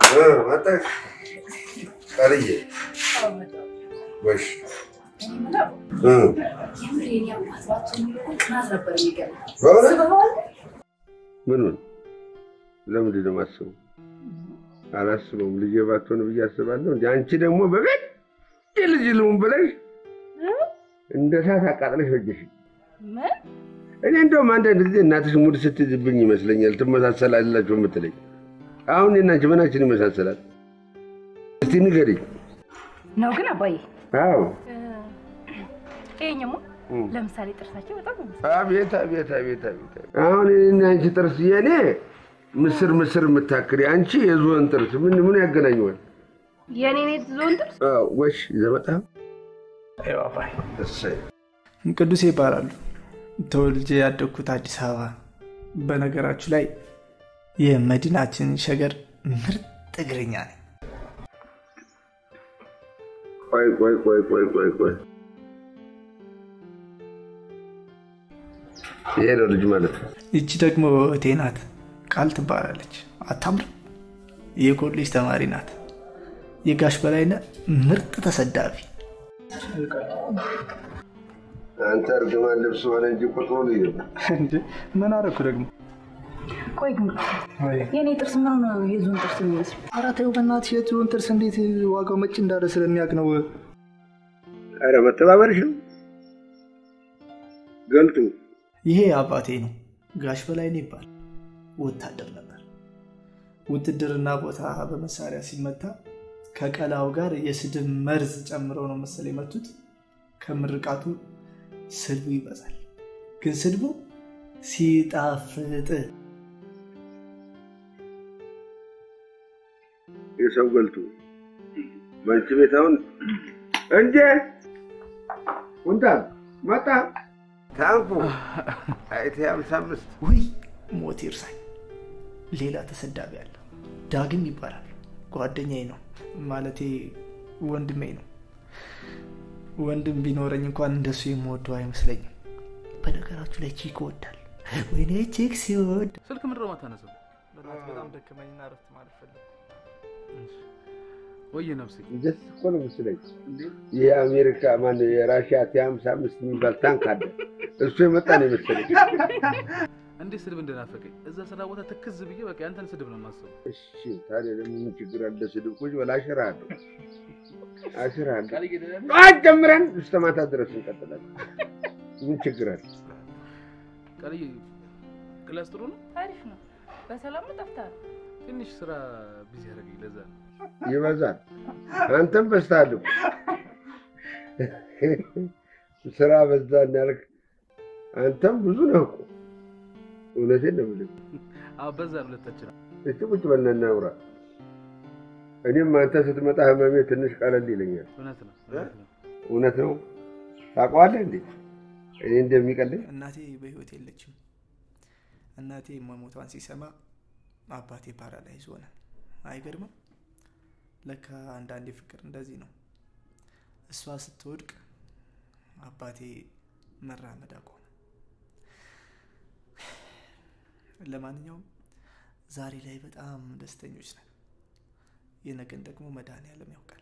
መጣሽ ቃልዬ ወሽ ምኑን ለምንድን ነው የማስበው? አላስበውም። ልጄ ባትሆን ብዬ አስባለሁ። እንደ አንቺ ደግሞ በቤት ልጅ ልሁን ብለሽ እንደ እሳት አቃጥለሽ ፈጀሽ። እኔ እንደውም አንዳንድ ጊዜ እናትሽ ሙድ ስትይዝብኝ ይመስለኛል ትመሳሰላላችሁ የምትለኝ። አሁን እኔና አንቺ ምናችን ይመሳሰላል? እስቲ ንገሪኝ። ነው ግን አባዬ አዎ ይሄኛማ ለምሳሌ ጥርሳቸው በጣም ነው አቤት አቤት አቤት አቤት! አሁን እኔና አንቺ ጥርስ የኔ ምስር ምስር የምታክል አንቺ የዝሆን ጥርስ ምን ምን ያገናኘዋል? የኔ ኔት ዞን ጥርስ አዎ፣ ወሽ ይዘህ መጣህ? አባይ እሰይ ቅዱሴ ይባላሉ። ተወልጄ ያደግኩት አዲስ አበባ። በነገራችሁ ላይ የመዲናችን ሸገር ምርጥ እግረኛ ነኝ። ቆይ ቆይ ቆይ ቆይ ቆይ ቆይ ይሄ ነው ልጅ ማለት ነው። ይቺ ደግሞ እህቴ ናት፣ ቃል ትባላለች። አታምርም? የኮሌጅ ተማሪ ናት። የጋሽ በላይነህ ምርጥ ተሰዳቢ። አንተ እርግማን ልብስ ሆነ እንጂ ቁጥሩ ልዩ ነው። ምን አደረኩ ደግሞ? ቆይ ግን የኔ ጥርስ ምን ነው የዞን ጥርስ የሚመስል ኧረ ተይው በእናትሽ፣ የዝሆን ጥርስ እንዴት ዋጋው መጭ እንዳለ ስለሚያውቅ ነው። ኧረ መተባበርሽ ነው ገልጡ። ይሄ አባቴ ነው፣ ጋሽ በላይነህ ይባል። ወታደር ነበር። ውትድርና ቦታ በመሳሪያ ሲመታ ከቀላው ጋር የስድብ መርዝ ጨምረው ነው መሰል የመቱት። ከምርቃቱ ስድቡ ይበዛል፣ ግን ስድቡ ሲጣፍጥ የሰው ገልጡ በአንቺ ቤት አሁን እንዴ ኩንታ መጣ ታንኩ አይቴ ሀምሳ አምስት ውይ ሞት ይርሳኝ። ሌላ ተሰዳቢ አለ፣ ዳግም ይባላል። ጓደኛዬ ነው፣ ማለቴ ወንድሜ ነው። ወንድም ቢኖረኝ እንኳን እንደሱ የምወደው አይመስለኝም። በነገራችሁ ላይ ቺክ ይወዳል። ወይኔ ቺክ ሲወድ ስልክ ምንድን ነው የማታነሳው? በጣም ደከመኝና ረፍት ማለት ፈለግ ወይ ነፍሴ ደስ እኮ ነው ምስለኝ። የአሜሪካ ማን የራሽያ ቲ ሀምሳ አምስት የሚባል ታንክ አለ። እሱ የመጣ ነው የመሰለኝ። እንዴት ስድብ እንደናፈቀኝ እዛ ስራ ቦታ ትክዝ ብዬ በቃ ያንተን ስድብ ነው የማስበው። እሺ ታዲያ ደግሞ ምን ችግር አለ? ስድብ ቁጭ በል አሽርሃለሁ፣ አሽርሃለሁ። ጠዋት ጀምረን እስከ ማታ ድረስ እንቀጥላለን። ምን ችግር አለ? ቃልዬ ክላስ ጥሩ ነው። አሪፍ ነው። በሰላም ጠፍተሃል። ትንሽ ስራ ቢዚ ያደረገኝ ለዛ ነው። ይበዛል። አንተም በዝተሃል እኮ ስራ በዛ እንዳልክ አንተም ብዙ ነህ እኮ። እውነቴን ነው የምልህ። አዎ በዛ ነው ሁለታችን። እስቲ ቁጭ በልና እናውራ። እኔም አንተ ስትመጣ ህመሜ ትንሽ ቀለል ይለኛል። እውነት ነው እውነት ነው። እውነት ነው። ታውቀዋለህ እንዴ እኔ እንደሚቀለኝ? እናቴ በህይወት የለችም። እናቴ መሞቷን ሲሰማ አባቴ ፓራላይዝ ሆነ። አይገርምም? ለካ አንዳንዴ ፍቅር እንደዚህ ነው። እሷ ስትወድቅ አባቴ መራመድ አቆመ። ለማንኛውም ዛሬ ላይ በጣም ደስተኞች ነን። የነገን ደግሞ መድኃኔዓለም ያውቃል።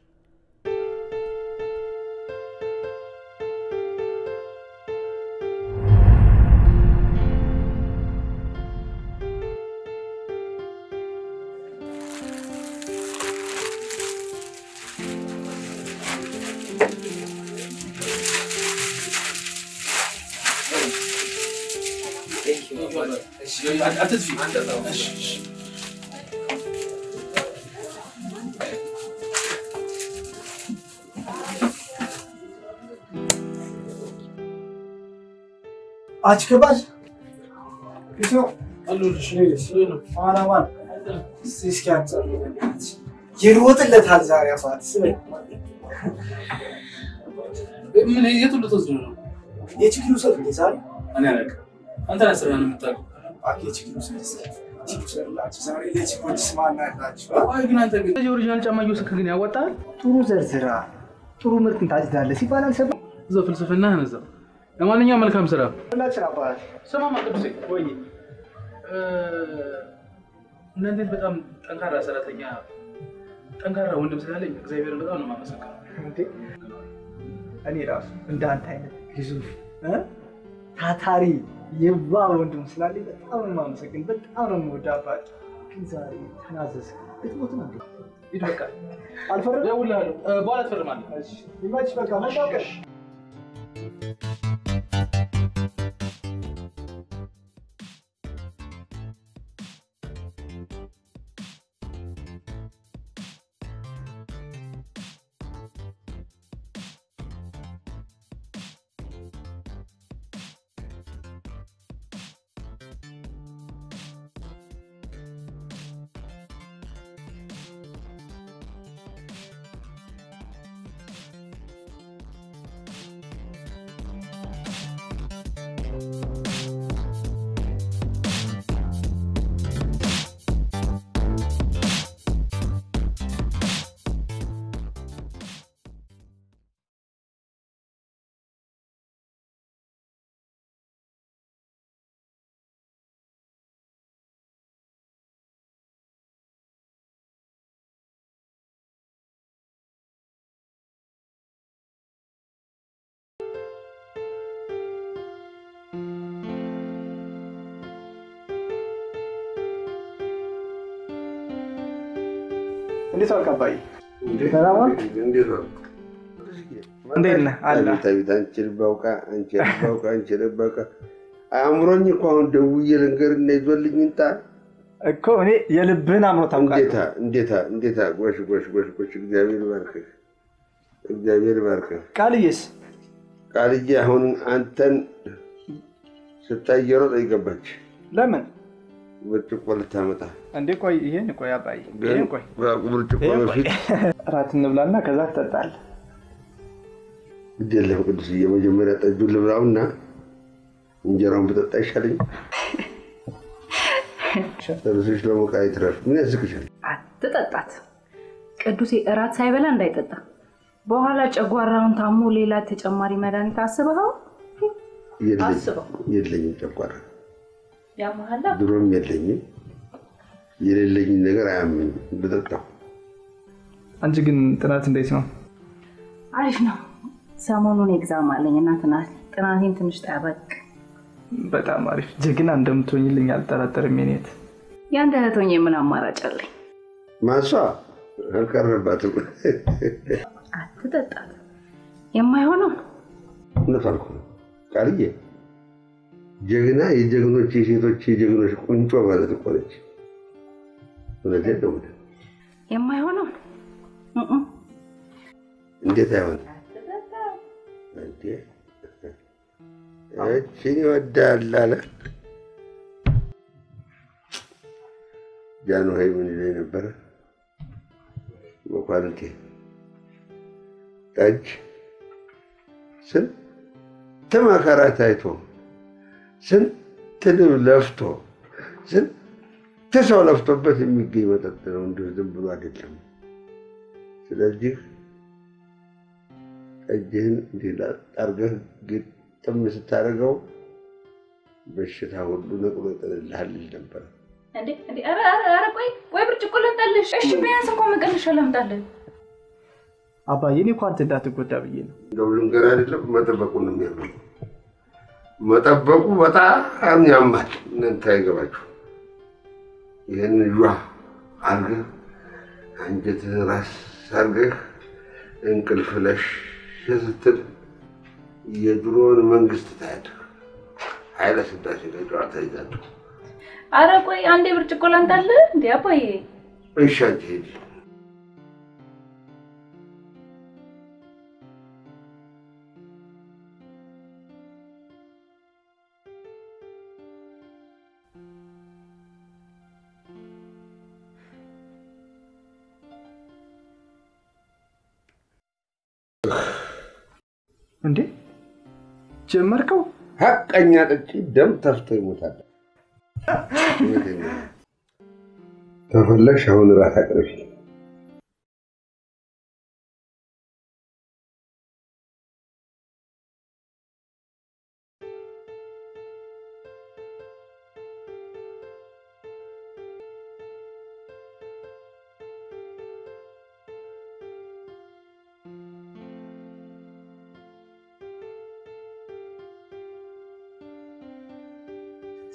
አችከባል አላማን እስኪ አንጸር ይሮጥለታል ዛሬ አባት ምን የቱን ልትወስድ ነው? የችግሩ ሰው እንዴ ዛሬ እኔ አላውቅም። አንተ ነህ ስራህን የምታውቀው። አኬ ችግሩ ሰው ችግሩ ሰው ያላችሁ ዛሬ ለችግሮች ስማና ያላችሁ ቆይ ግን አንተ ግን እዚህ ኦሪጂናል ጫማ እየወሰድክ ግን ያዋጣሃል? ጥሩ ዘርዝራ ጥሩ ምርትን ታጭዳለህ ሲባል አልሰማም። እዛው ፍልስፍናህን እዛው። ለማንኛውም መልካም ስራ። ሁላችን አባት ስማማ ቅዱሴ፣ ወይ እናንተ በጣም ጠንካራ ሰራተኛ ጠንካራ ወንድም ስላለኝ እግዚአብሔርን በጣም ነው የማመሰግነው። እንዴ እኔ ራሱ እንደ አንተ አይነት ግዙፍ እ? ታታሪ የዋ ወንድም ስላለኝ በጣም ነው የማመሰግን። በጣም ነው የምወደው አባት። ግን ዛሬ ተናዘዝ ልትሞት ነው እንዴ? ሂድ በቃ አልፈረም እደውልልሃለሁ። እ፣ በኋላ ትፈርማለህ። ይመች በቃ መጣቀሽ እንዴት ዋልክ አባዬ? ሰላም ዋልክ? እንዴት ነው? እንዴት ነህ? አለ። አቤት አቤት፣ አንቺ ልባውቃ አንቺ ልባውቃ አንቺ ልባውቃ አእምሮኝ እኮ አሁን ደውዬ ልንገርና ይዞልኝ ይምጣ። እኮ እኔ የልብህን አምሮ ታውቃለህ። እንዴታ እንዴታ እንዴታ! ጎሽ ጎሽ ጎሽ ጎሽ! እግዚአብሔር ይባርክህ፣ እግዚአብሔር ይባርክህ። ቃልዬስ ቃልዬ አሁን አንተን ስታይ እየሮጠች ገባች ለምን ብርጭቆ ልታመጣ እንዴ? ቆይ ይሄን ቆይ አባዬ፣ ግን ይሄን ቆይ ብርጭቆ ይሄን ቆይ በፊት እራት እንብላና ከዛ ትጠጣለህ። ግድ የለም ቅዱስዬ፣ መጀመሪያ ጠጁን ልብላውና እንጀራውን ብጠጣ ይሻለኝ። ጨርሰሽ ለሞቃ ይትረፍ። ምን ያስቅሻል? አትጠጣት። ቅዱሴ እራት ሳይበላ እንዳይጠጣ። በኋላ ጨጓራውን ታሞ ሌላ ተጨማሪ መድኃኒት አስበኸው የለኝም አስበው። የለኝም፣ ጨጓራ ያመሀላ ድሮም የለኝም። የሌለኝን ነገር አያመኝም ብጠጣው። አንቺ ግን ጥናት እንዴት ነው? አሪፍ ነው። ሰሞኑን ኤግዛም አለኝ እና ጥናት ጥናቴን ትንሽ ጠበቅ። በጣም አሪፍ ጀግና እንደምትሆኝልኝ አልጠራጠርም። የኔት ያንተ እህት ሆኜ ምን አማራጭ አለኝ? ማሷ አልቀረባትም። አትጠጣት። የማይሆነው እውነቷን እኮ ነው ቃልዬ። ጀግና የጀግኖች የሴቶች የጀግኖች ቁንጮ ማለት እኮ ነች። እውነቴን ነው የምልህ። የማይሆነው እም። እንዴት አይሆን እንዴ? እችን ይወዳል አለ ጃንሆይ ምን ይለኝ ነበረ? መኳንንቴ ጠጅ ስንት መከራ ታይቶ ስንት ልብ ለፍቶ ስንት ሰው ለፍቶበት የሚገኝ መጠጥ ነው፣ እንዲሁ ዝም ብሎ አይደለም። ስለዚህ ጠጅህን እንዲህ አድርገህ ግጥም ስታደርገው በሽታ ሁሉ ነቅሎ ይጥልልሃል ይል ነበረ። እንዴ እንዴ! ኧረ ኧረ ኧረ! ቆይ ቆይ፣ ብርጭቆ ልምጣልሽ። እሺ ቢያንስ እንኳን መቀነሻ ላምጣልህ። አባዬ እኔ እኮ አንተ እንዳትጎዳ ብዬ ነው። እንደው ልንገር አይደለም መጠበቁ ነው የሚያምር መጠበቁ በጣም ያማል። እናንተ አይገባችሁ። ይህን ዋ አድርገህ አንጀትህን ራስ አድርገህ እንቅልፍ ለሽ ስትል የድሮውን መንግስት ታያለህ። ኃይለ ሥላሴ ጋር ጨዋታ ይዛለሁ። ኧረ ቆይ አንዴ ብርጭቆ ላምጣልህ። እንዴ አባዬ እሺ አንቺ ሂጂ። እንዴ ጀመርከው? ሀቀኛ ጠጪ ደም ተፍቶ ይሞታል። እውነቴን ነው። ከፈለግሽ አሁን እራት አቅርቢ።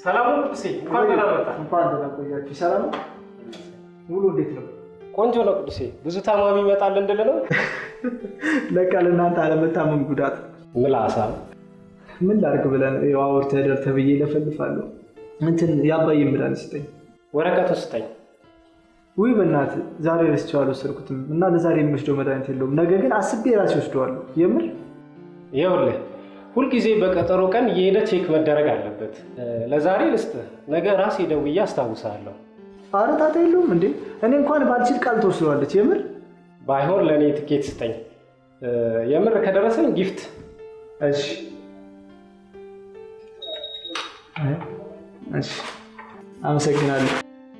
ሰላም ነው ቅዱሴ፣ እንኳን ደህና መጣ። እንኳን ደህና ቆያችሁ። ሰላም ነው? ውሎ እንዴት ነው? ቆንጆ ነው ቅዱሴ። ብዙ ታማሚ ይመጣል እንድል ነው። ለቃ ለእናንተ አለመታመም ጉዳት ምላሳ ምን ላድርግ ብለን ያው አውርተህ ደር ተብዬ ለፈልፋለሁ። እንትን የአባዬ መድኃኒት ስጠኝ። ወረቀቱ ስጠኝ። ውይ በእናትህ ዛሬ ረስቼው አልወሰድኩትም እና ለዛሬ የሚወስደው መድኃኒት የለውም። ነገ ግን አስቤ ራሴ ወስደዋለሁ። የምር ይኸውልህ ሁልጊዜ በቀጠሮ ቀን እየሄደ ቼክ መደረግ አለበት። ለዛሬ ልስጥህ፣ ነገ ራሴ ደውዬ አስታውሳለሁ። ኧረ ጣጣ የለውም እንዴ እኔ እንኳን ባልችል ቃል ተወስደዋለች። የምር ባይሆን ለእኔ ትኬት ስጠኝ። የምር ከደረሰኝ ጊፍት። እሺ እሺ፣ አመሰግናለሁ።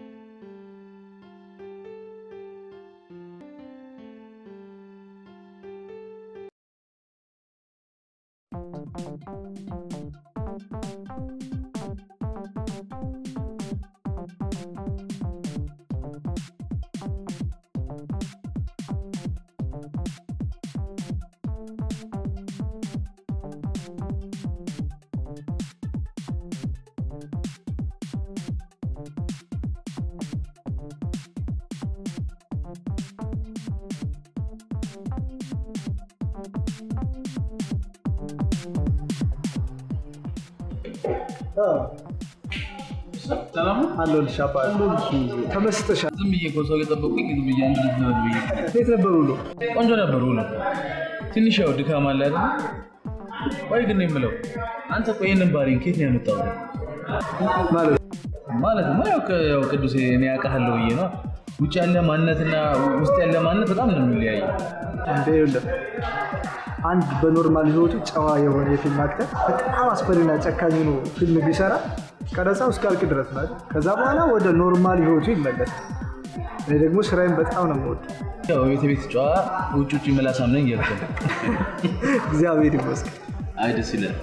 ሰላም ነው? አለሁልሽ አባት። ተመስጠሻል። ዝም ብዬ እኮ ሰው እየጠበቁኝ ዝም ብዬ አንድ ልጅ ነው ብዬ እንዴት ነበር ውሎ? ቆንጆ ነበር ውሎ። ትንሽ ያው ድካም አለ አይደል? ቆይ ግን የምለው አንተ ቆይ ይህንን ባህሪን ከየት ነው ያመጣው? ማለት ማለትማ ያው ቅ- ያው ቅዱሴ እኔ ያውቃለሁ ብዬ ነው። ውጭ ያለ ማንነትና ውስጥ ያለ ማንነት በጣም ነው የሚለያየው። እንደ ይኸውልህ አንድ በኖርማል ህይወቱ ጨዋ የሆነ የፊልም አክተር በጣም አስፈሪና ጨካኝ ሆኖ ፊልም ቢሰራ ቀረጻው እስኪያልቅ ድረስ ማለት ከዛ በኋላ ወደ ኖርማል ህይወቱ ይመለሳል። እኔ ደግሞ ስራዬን በጣም ነው የምወደው። ያው ቤት ቤት ጨዋ ውጭ ውጭ መላሳም ነኝ እያልክ ነው። እግዚአብሔር ይመስገን። አይ ደስ ይላል።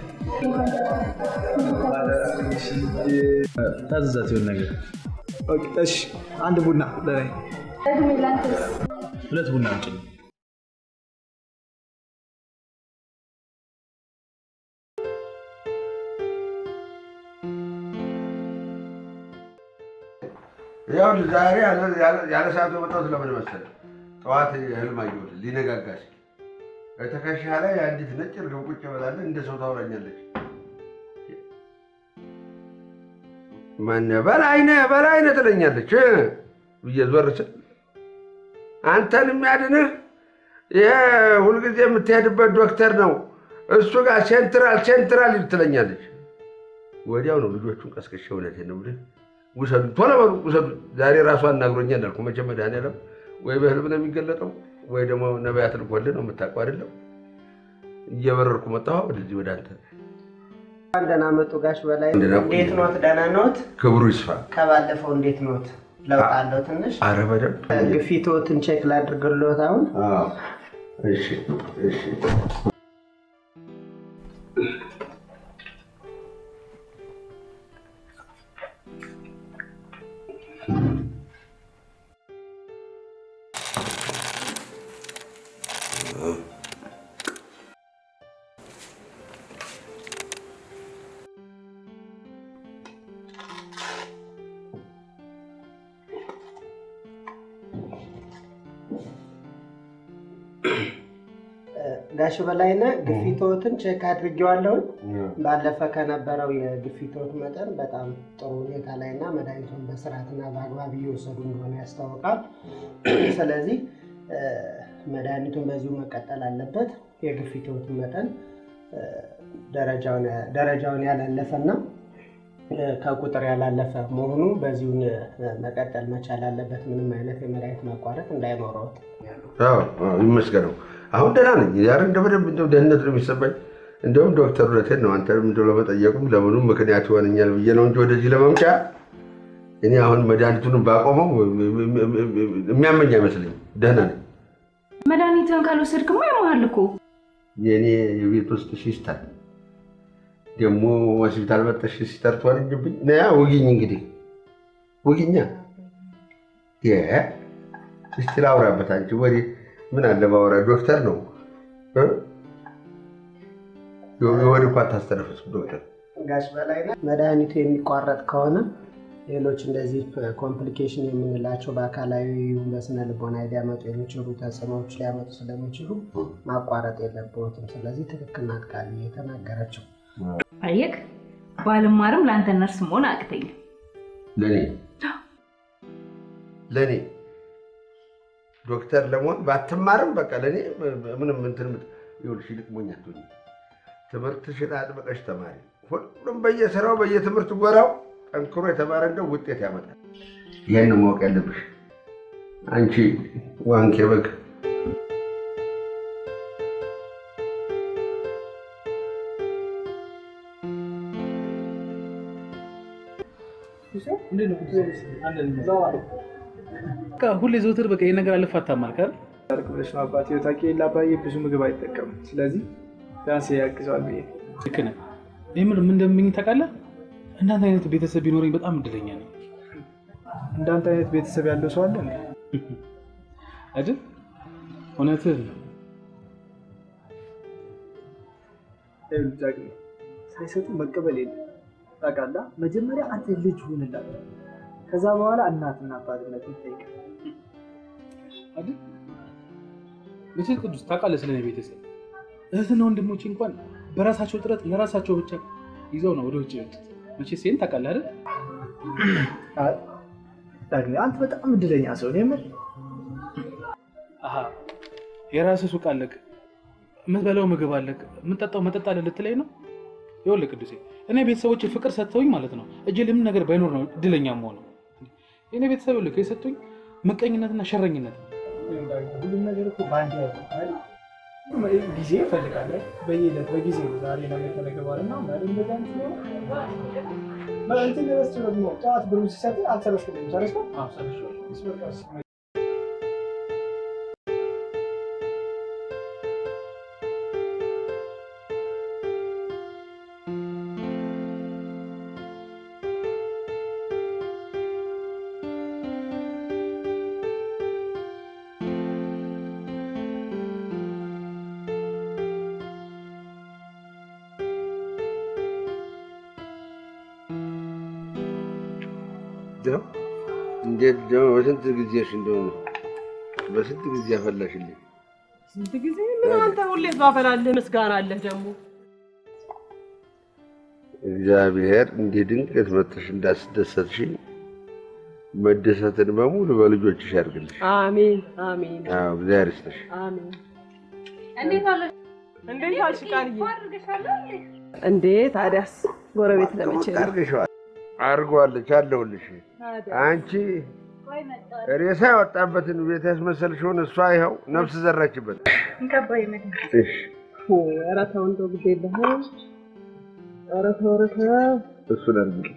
ታዘዛት የሆነ ነገር ኦኬ፣ እሺ አንድ ቡና ለእኔ ሁለት ቡና ውጭልኝ። ያው ዛሬ ያለ- ያለ- ያለ ሰዓቱ የመጣሁት ለምን መሰለህ? ጠዋት ህልም አየሁት ሊነጋጋ ሲል ከትከሻ ላይ አንዲት ነጭ እርግብ ቁጭ ብላለች፣ እንደ ሰው ታወራኛለች። ማነህ በላይነህ በላይነህ ትለኛለች እ ብዬ ዞር ስል አንተን የሚያድንህ ይሄ ሁልጊዜ የምትሄድበት ዶክተር ነው እሱ ጋር ሴንትራል ሴንትራል ትለኛለች። ወዲያው ነው ልጆቹን ቀስቅሼ እውነቴን ነው የምልህ ውሰዱ ቶሎ በሉ ውሰዱ። ዛሬ ራሱ አናግሮኛል አልኩ። መቼም መድኃኒዓለም ወይ በህልም ነው የሚገለጠው ወይ ደግሞ ነቢያት ልኮልህ ነው የምታውቀው አይደለም። እየበረርኩ መጣሁ ወደዚህ ወደ አንተ። ደህና መጡ ጋሽ በላይ። ደህና ቆዩ። እንዴት ኖት? ደህና ኖት? ክብሩ ይስፋ። ከባለፈው እንዴት ኖት? ለውጥ አለው ትንሽ? አረ በደምብ ግፊቶትን ቼክ ላድርግልዎት አሁን? አዎ። እሺ እሺ። ጋሽ በላይነህ ግፊቶትን ቼክ አድርጌዋለሁኝ። ባለፈ ከነበረው የግፊቶት መጠን በጣም ጥሩ ሁኔታ ላይ እና መድኃኒቱን በስርዓትና በአግባብ እየወሰዱ እንደሆነ ያስታውቃል። ስለዚህ እ፣ መድኃኒቱን በዚሁ መቀጠል አለበት። የግፊቶትን መጠን እ፣ ደረጃውን ደረጃውን ያላለፈና እ፣ ከቁጥር ያላለፈ መሆኑ በዚሁን እ፣ መቀጠል መቻል አለበት። ምንም አይነት የመድኃኒት ማቋረጥ እንዳይኖረውት አዎ አዎ፣ ይመስገነው። አሁን ደህና ነኝ። ዛሬ እንደ በደንብ እንደው ደህንነት ነው የሚሰማኝ። እንደውም ዶክተር እውነቴን ነው አንተንም እንደው ለመጠየቁም ለምኑም ምክንያት ይሆነኛል ብዬ ነው እንጂ ወደዚህ ለመምጫ እኔ አሁን መድኃኒቱንም ባቆመው የሚያመኝ አይመስለኝም። ደህና ነኝ። መድኃኒትን ካልወሰድክማ ያመሃል እኮ። የእኔ የቤት ውስጥ ሲስተር ደግሞ ሆስፒታል መጠሽ ሲስተር ትሆንብኝ ነያ ውጊኝ እንግዲህ ውጊኛ የ እስቲ ላውራበት አንቺ ወሬ ምን አለ ባወራ ዶክተር ነው እ? የሆድ እንኳን ታስተነፍሱ ዶክተር ጋሽ በላይ መድኃኒቱ የሚቋረጥ ከሆነ ሌሎች እንደዚህ ኮምፕሊኬሽን የምንላቸው በአካላዊ በስነ ልቦና ሊያመጡ የሚችሉ ተጽዕኖዎች ሊያመጡ ስለሚችሉ ማቋረጥ የለብዎትም። ስለዚህ ትክክል ናት ቃል የተናገረችው። አየክ፣ ባልማርም ለአንተ ነርስ መሆን አቅተኝ። ለእኔ ለእኔ ዶክተር ለመሆን ባትማርም በቃ ለእኔ ምንም እንትን ምት- ይኸውልሽ ይልቅ ሞኝ አትሁኝ። ትምህርትሽን አጥብቀሽ ተማሪ። ሁሉም በየስራው በየትምህርት ጎራው ጠንክሮ የተማረ እንደው ውጤት ያመጣል። ይህን ማወቅ ያለብሽ አንቺ ዋንኬ በግ በቃ ሁሌ ዘውትር በቃ ይሄን ነገር አልፋታም አልክ አይደል? ታርቅ ብለሽ ነው አባቴ ታውቂ የለ አባዬ ብዙ ምግብ አይጠቀምም። ስለዚህ ቢያንስ ያግዘዋል ብዬ ልክ ነህ። የምር ምን እንደምኝ ታውቃለህ? እንዳንተ አይነት ቤተሰብ ቢኖረኝ በጣም እድለኛ ነኝ እንዳንተ አይነት ቤተሰብ ያለው ሰው አለ እንዴ? አይደል? እውነትህን ነው። ይኸውልህ ዳግም ሳይሰጡ መቀበል የለም ታውቃለህ። መጀመሪያ አንተ ልጅ ሁንላት፣ ከዛ በኋላ እናትና አባትነት ይጠይቃል። አይደል? መቼስ ቅዱስ ታውቃለህ ስለ እኔ ቤተሰብ እህትና ወንድሞቼ እንኳን በራሳቸው ጥረት ለራሳቸው ብቻ ይዘው ነው ወደ ውጭ የወጡት። መቼስ ይሄን ታውቃለህ አይደል? አይ ዳግም አንተ በጣም እድለኛ ሰው ነው የምር። አሀ የራስህ ሱቅ አለህ፣ የምትበላው ምግብ አለህ፣ የምትጠጣው መጠጥ አለ ልትለኝ ነው? ይኸውልህ ቅዱሴ እኔ ቤተሰቦች ፍቅር ሰጥተውኝ ማለት ነው እጄ ለምን ነገር ባይኖር ነው እድለኛ መሆነው። የእኔ ቤተሰብ ይኸውልህ የሰጡኝ ምቀኝነትና ሸረኝነት ነው። ሁሉም ነገር እኮ በአንድ ያለ ጊዜ ይፈልጋል። በየዕለት በጊዜ ነው። ዛሬ ነገ ከነገ በኋላ እና ማለት እንደዛ አይነት ነው። ማለት እንትን ደረስ ደግሞ ጠዋት ብሩ ሲሰጥ አልሰበስክልኝም። ሰረስከው ደው እንዴት ደግሞ በስንት ጊዜሽ እንደሆነ በስንት ጊዜ ያፈላሽልኝ። ስንት ጊዜ ምን አንተ ሁሌ ባፈላልህ ምስጋና አለህ ደግሞ እግዚአብሔር እንዲህ ድንገት መጥተሽ እንዳስደሰትሽኝ መደሰትን በሙሉ በልጆችሽ ያድርግልሽ። አሜን አሜን አዎ እግዚአብሔር ይስጥሽ። አሜን እንዴት አለሽ? እንዴት አልሽ ቃልዬ እንዴ ታዲያስ ጎረቤት ለመቼ ነው አድርገሽዋል። አድርገዋለች አለሁልሽ። አንቺ ሬሳ ያወጣበትን ቤት ያስመሰልሽውን እሷ ይኸው ነፍስ ዘራችበት። እንከባይ መድን እሺ ኧረ ተው እንደው ጊዜ የለህም ኧረ ተው ኧረ ተው እሱን አድርጊ።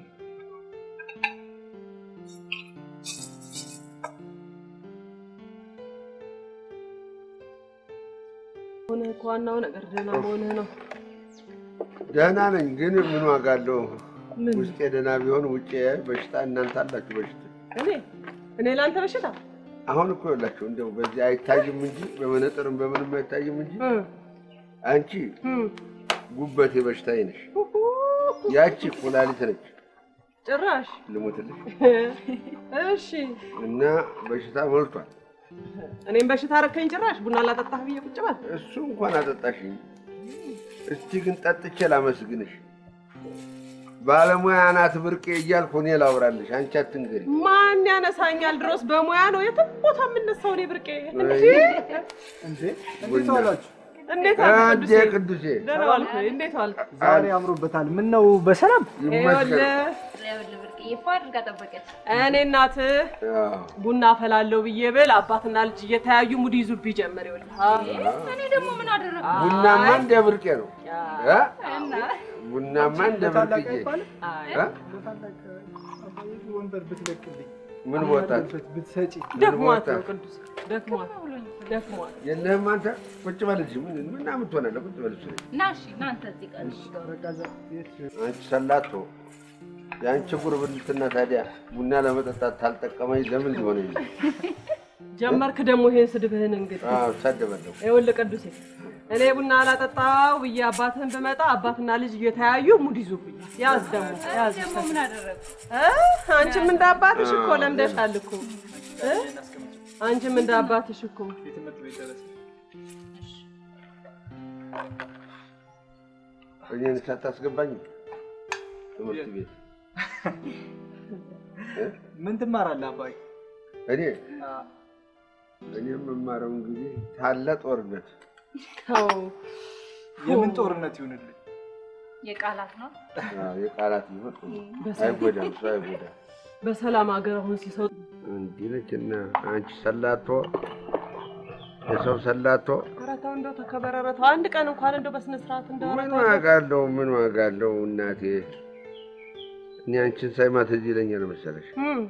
ሆነ እኮ ዋናው ነገር ደህና መሆንህ ነው ደህና ነኝ፣ ግን ምን ዋጋ አለው? ምን ውስጤ ደህና ቢሆን ውጭ በሽታ እናንተ አላችሁ በሽታ። እኔ እኔ ለአንተ በሽታ አሁን እኮ ይኸውላችሁ እንደው በዚህ አይታይም እንጂ በመነጥርም በምንም አይታይም እንጂ እ አንቺ እ ጉበቴ በሽታዬ ነሽ፣ ያቺ ኩላሊት ነች። ጭራሽ ልሞትልሽ እሺ እና በሽታ ሞልቷል። እኔም በሽታ አረከኝ ጭራሽ ቡና ላጠጣህ ብዬ ቁጭ በል እሱ እንኳን አጠጣሽኝ። እስቲ ግን ጠጥቼ ላመስግንሽ። ባለሙያ ናት ብርቄ እያልኩ እኔ ላውራልሽ፣ አንቺ አትንገሪ። ማን ያነሳኛል? ድሮስ በሙያ ነው የትም ቦታ የምነሳው እኔ ብርቄ። እንዴ እንዴ እንዴት ዋላችሁ? እንዴት አንዴ አልክ ቅዱሴ? ቅዱሴ ደህና ዋልክ? እንዴት ዋልክ? ዛሬ አምሮበታል። ምን ነው በሰላም ይመስገን። ይኸውልህ ብርቅዬ ፏ አድርጋ ጠበቀች። እኔ እናትህ አዎ። ቡና አፈላለሁ ብዬ ብል አባትና ልጅ እየተያዩ ሙድ ይዙብኝ ጀመር። ይኸውልህ አ- እኔ ደግሞ ምን አደረግ ቡናማ እንደ ብርቄ ነው አ- እ? ቡናማ እንደ ታላቅ ብርቅዬ አይባልም? አይ እ? ታላቅ አባዬ ወንበር ብትለቅልኝ ምን ቦታት ብትሰጪ ደክሟት ቦታ? ነው ቅዱስ ደክሟት ደክሟት። የለህም አንተ ቁጭ በል እዚህ ምን ምን ምትሆናለህ? ቁጭ በል እሱ ላይ። ና እሺ ና አንተ እዚህ ቀን አንቺ ሰላቶ የአንቺ ጉርብትና ታዲያ ቡና ለመጠጣት ታልጠቀመኝ ለምን ሊሆነ ጀመርክ ደግሞ ይሄን ስድብህን እንግዲህ አዎ ሰደበለሁ። ይኸውልህ ቅዱሴ እኔ ቡና አላጠጣው ብዬ አባትህን ብመጣ አባትና ልጅ እየተያዩ ሙድ ይዙብኛል። ያዝ ደግሞ ያዝ። ምን አደረግ እ? አንቺም እንደ አባትሽ እኮ ለምደሻል እኮ እ? አንቺም እንደ አባትሽ እኮ እኔን ሳታስገባኝ ትምህርት ቤት ምን ትማራለህ አባይ? እኔ እኔ የምማረው እንግዲህ ታለ ጦርነት ተው። የምን ጦርነት ይሁንልህ? የቃላት ነው። አዎ፣ የቃላት ይሆን በሰላም አይጎዳም፣ ሰው አይጎዳም። በሰላም ሀገር አሁን ሲሰው እንዲህ ነች እና አንቺ ሰላቶ የሰው ሰላቶ ኧረ ተው እንደው ተከበር። ኧረ ተው አንድ ቀን እንኳን እንደው በስነ ስርዓት እንደው ኧረ ምን ተው። ዋጋ አለው? ምን ዋጋ አለው? እናቴ እኔ አንቺን ሳይማ ትዝ ይለኛል መሰለሽ እም፣